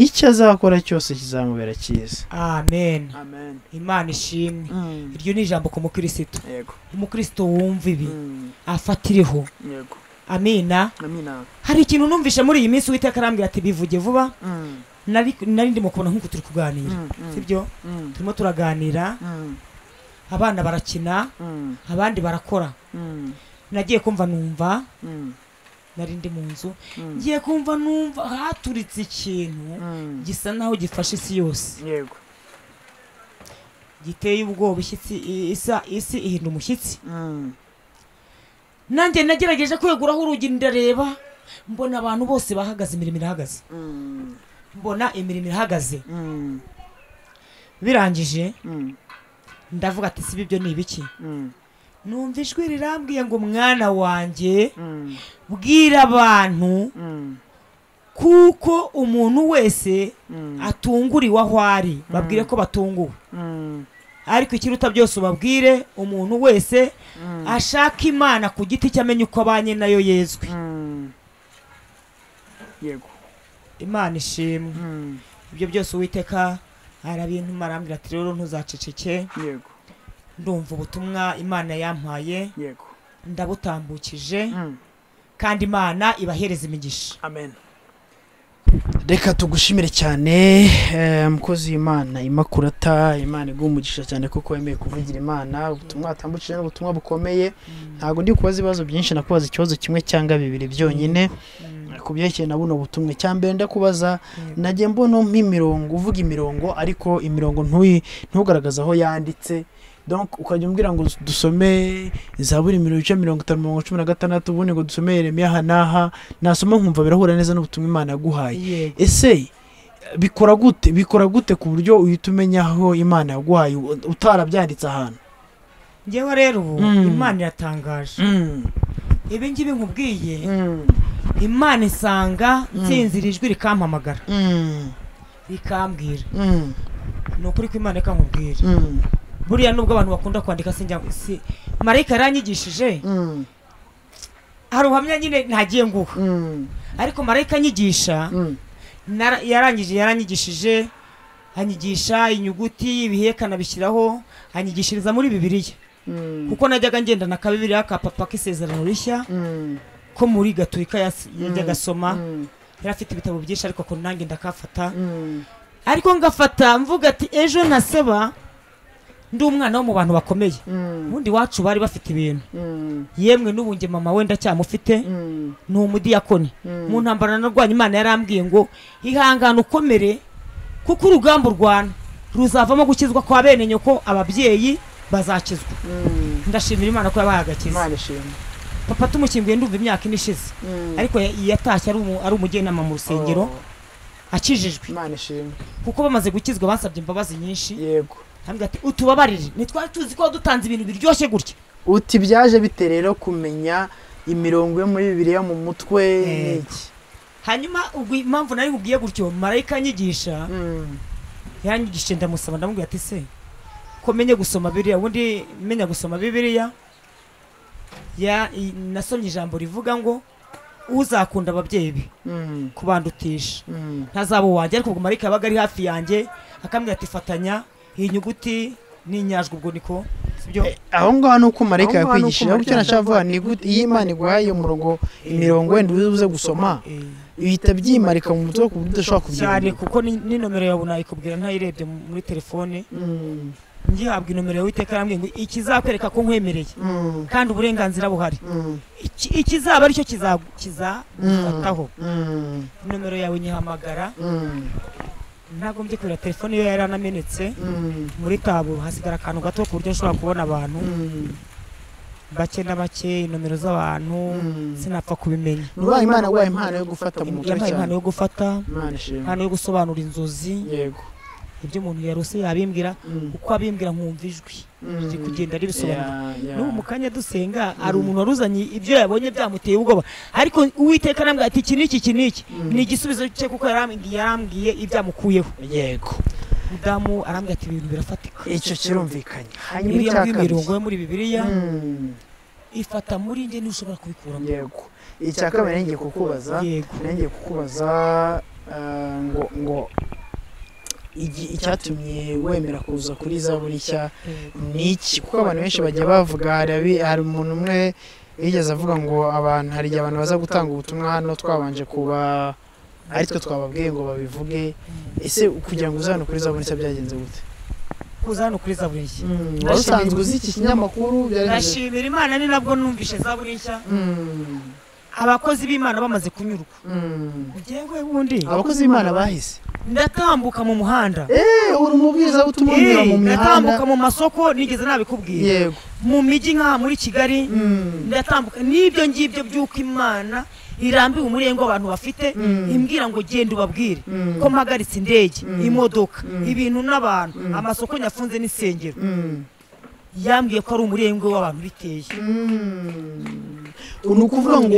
icyo azakora cyose kizamubera cyiza amen amen imana ishimwe iryo ni ijambo ku mukirisitu yego umukirisitu wumva ibi afatireho yego amina hari ikintu numvishe muri iyi minsi uwiteka arambwira ati bivuge vuba nari nari ndimo kubona nk'uko turi kuganira sibyo turimo turaganira abana barakina abandi barakora nagiye kumva numva nari ndi mu nzu ngiye kumva numva haturitse ikintu gisa naho gifashe isi yose yego giteye ubwoba ishyitsi i- isa isi ihinda umushyitsi nanjye nagerageje kweguraho urugi ndareba mbona abantu bose bahagaze imirimo irahagaze mbona imirimo irahagaze birangije ndavuga ati sibi ibyo ni ibiki numva ijwi rirambwiye ngo mwana wanjye bwira abantu kuko umuntu wese atunguriwe aho ari babwire ko batunguwe ariko ikiruta byose ubabwire umuntu wese ashaka imana ku giti cye amenye uko abanye nayo yezwe yego imana ishimwe ibyo byose uwiteka arabintuma arambwira ati rero ntuzaceceke yego ndumva ubutumwa imana yampaye yego ndabutambukije Mm. kandi imana ibahereza imigisha amen reka tugushimire cyane eh, mukozi w'imana imakurata imana iguha umugisha cyane kuko wemeye kuvugira imana ubutumwa watambukije ni ubutumwa bukomeye ntabwo ndi kubaza ibibazo byinshi nakubaza ikibazo kimwe cyangwa bibiri byonyine ku byerekeye na buno butumwa icya mbere ndakubaza nagiye mbona nk'imirongo uvuga imirongo ariko imirongo ntuyi ntugaragaze aho yanditse donc ukajya umbwira ngo dusome zaburi mirongo icyenda mirongo itanu mirongo cumi na gatandatu ubundi ngo dusome yeremiya aha n'aha nasoma nkumva birahura neza n'ubutumwa imana yaguhaye yego ese bikora gute bikora gute ku buryo uhita umenya aho imana yaguhaye u- utarabyanditse ahantu ngewe rero ubu Mm. imana iratangaje ibi ngibi nkubwiye imana isanga nsinzira ijwi rikampamagara rikambwira ni ukuri ko imana ikankubwira buriya nubwo abantu bakunda kwandika sinjya si marayika yaranyigishije hari ubuhamya nyine ntagiye nguha ariko marayika anyigisha nara- yarangije yaranyigishije anyigisha inyuguti ibiheka anabishyiraho anyigishiriza muri bibiliya kuko najyaga ngendana ka bibiliya ka papa k'isezerano rishya ko muri gaturika yas- yajyaga asoma yari afite ibitabo byinshi ariko ko nanjye ndakafata ariko ngafata mvuga ati ejo ntaseba ndi umwana wo mu bantu bakomeye ubundi iwacu bari bafite ibintu yemwe n'ubu njye mama we ndacyamufite ni umudiyakoni mu ntambara narwanya imana yarambwiye ngo ihangane ukomere kuko urugamba urwana ruzavamo gukizwa kwa bene nyoko ababyeyi bazakizwa ndashimira imana ko yabahaye agakiza imana ishimwe papa tumukinguye ndumva imyaka ine ishize ariko ya- yatashye ari umu- ari umujyanama mu rusengero Oh, akijijwe imana ishimwe kuko bamaze gukizwa basabye imbabazi nyinshi yego hambwa ati utubabarire ntitwari tuzi ko dutanze ibintu biryoshye gutya uti byaje bite rero kumenya imirongo yo muri bibiliya mu mutwe n'iki hanyuma ubwo impamvu nari nkubwiye gutyo marayika anyigisha Mm, yaranyigishije ndamusaba ndamubwira ati se ko menye gusoma biriya ubundi menya gusoma bibiriya ya i- nasomye ijambo rivuga ngo uzakunda ababyeyi be mm, kubandutisha mm, ntazaba uwanjye ariko ubwo marayika yabaga ari hafi yanjye akambwira ati fatanya iyi nyuguti n'inyajwi ubwo niko sibyo Eh, aho ngaho ni uko marayika Aho ngaho ni uko yakwigishije icyo marayika nashaka kuvuga ni gute iyo imana iguhaye umurongo imirongo wenda uze gusoma Eh. uhita byimarika mu mutwe ku buryo udashobora cyane kubyibagirwa kuko ni ni nomero yawe nayikubwira ntayirebye mu- muri telefone Mm, ngihabwa inomero y'uwiteka arambwiye ngo ikizakwereka ko nkwemereye mm, kandi uburenganzira buhari mm, Iki- ikizaba aricyo kiza- kizagufataho mm, inomero yawe nyihamagara mm, ntagombye kubera telefone iyo yari anamenetse mm, muri tabo hasigara akantu gato ku buryo nshobora kubona abantu mm, bake na bake inomero z'abantu mm. sinapfa kubimenya ni ubaye imana yaguhaye impano yo gufata mu mutwe yampaye impano cyane yo gufata imana ishimwe impano yo gusobanura inzozi yego ibyo umuntu yarose yabimbwira Mm, uko abimbwira nkumva ijwi riri mm. kugenda ribisobanura Yeah, yeah. n'ubu mu kanya dusenga hari umuntu waruzanye ibyo yabonye byamuteye ubwoba ariko uwiteka arambwira ati iki n'iki iki n'iki Mm. ni igisubizo cye kuko yarambwiye yarambwiye ibyamukuyeho yego mudamu arambwira ati ibintu birafatika icyo kirumvikanye hanyuma biriya icya bw'imirongo kabiri yo muri bibiliya Mm, ifata muri njye ntushobora kubikuramo yego icya kabiri nari ngiye kukubaza yego nari ngiye kukubaza eh, ngo ngo igi- icyatumye wemera kuza kuri zaburi nshya ni iki kuko abantu benshi bajya bavuga hari abi- hari umuntu umwe yigeze avuga ngo abantu hari igihe abantu baza gutanga ubutumwa hano twabanje kuba aritwe twababwiye ngo babivuge ese kugira ngo uze hano kuri zaburi nshya byagenze gute kuza hano kuri zaburi nshya Mm, wari usanzwe uzi iki kinyamakuru byari bimeze- ndashimira imana ni nabwo numvishe zaburi nshya Mm, abakozi b'imana bamaze kunyurwa mm. njyewe wundi abakozi b'imana bahise ndatambuka mu muhanda Eh, uri umubwiriza utuma unyura mu Eh, mihanda ndatambuka mu masoko nigeze nabikubwira yego mu mijyi nka muri kigali Mm, ndatambuka n'ibyo ngibyo by'uko imana irambiwe umurego abantu bafite Mm. imbwira ngo genda ubabwire Mm. ko mpagaritse indege Mm. imodoka Mm. ibintu n'abantu Mm. amasoko nyafunze n'insengero mm, yambwiye ko ari umurego w'abantu biteye mm. ni ukuvuga ngo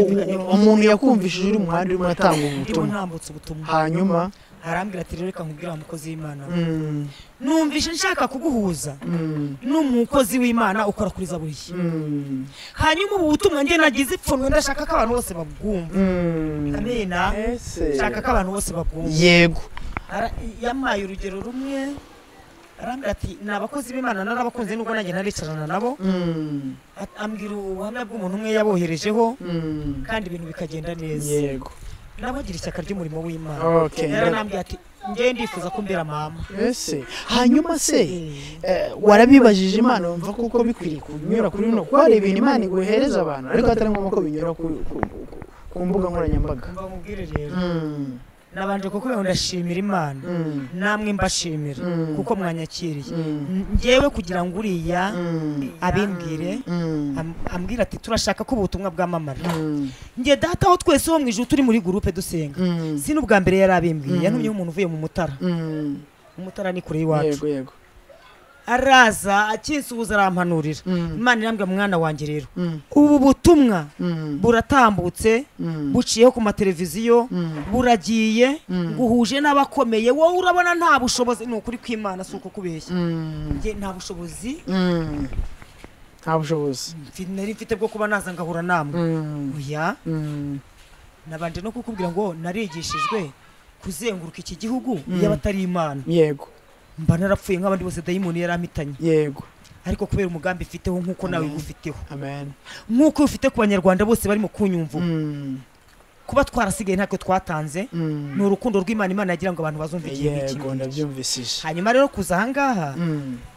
umuntu yakumvishije uri mu muhanda urimo uratanga ndimo ubutumwa ntambutse ubutumwa hanyuma arambwira ati rero reka nkubwire wa mukozi w'imana mm, numvishe nshaka kuguhuza mm, n'umukozi w'imana ukora kuri zaburi nshya. mm, hanyuma ubu butumwa njye nagize ipfunwe ndashaka ko abantu bose babwumva mm. amena Ese. nshaka ko abantu bose babwumva yego Ara- yampaye urugero rumwe arambwira ati ni abakozi b'imana narabakunze nubwo nanjye naricarana nabo Mm, At- ambwira ubuhamya bw'umuntu umwe yaboherejeho mm. kandi ibintu bikagenda neza yego nabo agira ishyaka ry'umurimo w'imana okay yaranambwiye ati njyewe ndifuza ko mbera mama ese hanyuma se eh, warabibajije imana wumva kuko bikwiriye kunyura kuri runo kuko hari ibintu imana iguhereza abantu ariko atari ngombwa ko binyura ku- ku- ku- ku mbuga nkoranyambaga mba mubwire rero Mm, nabanje kuko ndashimira imana mm, namwe mbashimira Mm. kuko mwanyakiriye mm, N- njyewe kugira ngo uriya mm, abimbwire mm, am- ambwira ati turashaka ko ubutumwa bwamamara mm, njye data aho twese wo mu ijuru turi muri gurupe dusenga mm, si n'ubwa mbere yari abimbwiye Mm. yantumyeho umuntu uvuye mu mutara mm. umutara ni kure y'iwacu yego yego araza akinsuhuza arampanurira Mm, imana irambwira mwana wanjye rero mm, ubu butumwa mm, buratambutse mm, buciyeho ku mateleviziyo mm. buragiye Mm. nguhuje n'abakomeye wowe urabona nta bushobozi ni ukuri kw'imana si uko kubeshya Mm, njye nta bushobozi mm. nta bushobozi mfi- nari mfite bwo kuba naza ngahura namwe Mm, oya mm, nabanje no kukubwira ngo narigishijwe kuzenguruka iki gihugu Mm. y'abatari imana yego mba narapfuye nk'abandi bose dayimoni yari ampitanye yego ariko kubera umugambi mfiteho nk'uko nawe Amen. ugufiteho amen nk'uko ufite ku banyarwanda bose barimo kunyumva Mm, kuba twarasigaye ntacyo twatanze mm. ni urukundo rw'imana imana yagira ngo abantu bazumve ikintu iki n'iki. yego ndabyumvishije hanyuma rero kuza ahangaha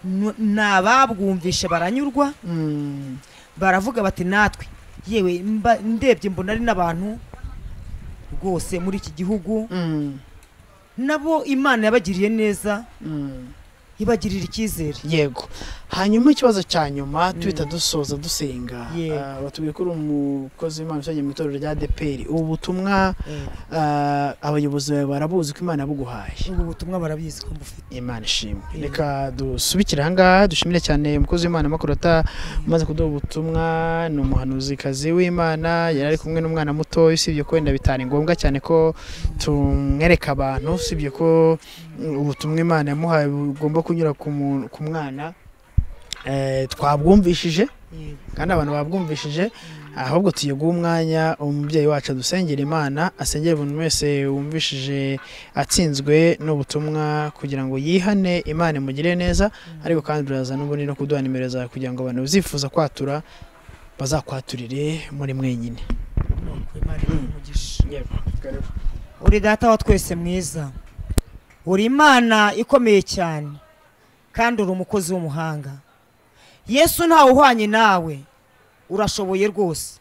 nu- ni ababwumvishe baranyurwa baravuga bati natwe yewe mba- ndebye mbona ari n'abantu rwose muri iki gihugu nabo imana yabagiriye neza ibagirira icyizere yego hanyuma ikibazo cya nyuma tuhita dusoza dusenga Yego. Ah, batubwiye ko uri umukozi w'imana ushingiye mu itorero rya deperi ubu butumwa ah, abayobozi bawe barabuzi ko imana yabuguhaye ubwo butumwa barabizi ko mbufite imana ishimwe Yego. reka dusubikire ahangaha dushimire cyane umukozi w'imana makurata umaze kuduha ubutumwa ni umuhanuzikazi w'imana yari ari kumwe n'umwana muto usibye ko wenda bitari ngombwa cyane ko tumwereka abantu usibye ko mm, ubutumwa imana yamuhaye bugomba kunyura ku muntu- ku mwana Eh, twabwumvishije kandi abantu babwumvishije ahubwo tuye guha umwanya umubyeyi wacu adusengera imana asengere buri muntu wese wumvishije atsinzwe n'ubutumwa kugira ngo yihane imana imugirire neza ariko kandi uraza n'ubundi no kuduha nimero zawe kugira ngo abantu bazifuza kwatura bazakwaturire muri mwenyine nuko imana ibahe umugisha uri data wa twese mwiza uri imana ikomeye cyane kandi uri umukozi w'umuhanga yesu ntawe uhwanye nawe urashoboye rwose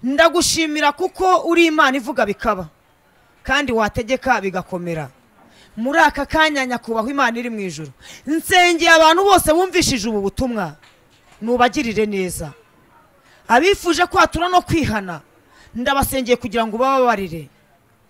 ndagushimira kuko uri imana ivuga bikaba kandi wategeka bigakomera muri aka kanya nyakubahwa imana iri mu ijoro nsengeye abantu bose bumvishije ubu butumwa nubagirire neza abifuje kwatura no kwihana ndabasengeye kugira ngo ubababarire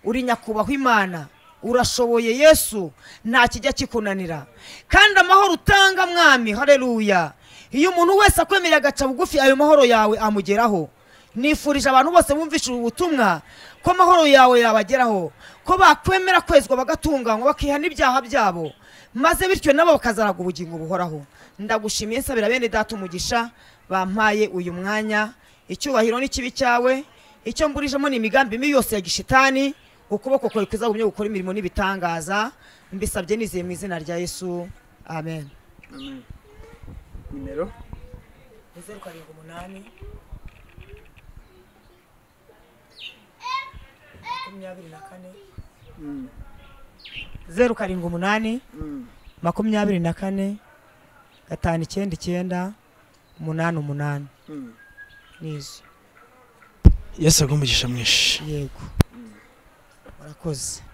uri nyakubahwa imana urashoboye yesu nta kijya kikunanira kandi amahoro utanga mwami hareruya iyo umuntu wese akwemereye agaca bugufi ayo mahoro yawe amugeraho nifurije abantu bose bumvishije ubu butumwa ko amahoro yawe yabageraho ko bakwemera kwezwa bagatunganywa bakihana ibyaha byabo maze bityo nabo bakazaraga ubugingo buhoraho ndagushimiye nsabira bene data umugisha bampaye uyu mwanya icyubahiro n'ikibi cyawe icyo mburijemo ni imigambi mibi yose ya gishitani ukuboko kwawe kuzagumye gukora imirimo n'ibitangaza mbisabye nizeye mu izina rya yesu amen nimero zeru karindwi umunani makumyabiri na kane zeru karindwi umunani makumyabiri na kane gatanu icyenda icyenda umunani umunani n'izo yesu agumugisha mwinshi yego murakoze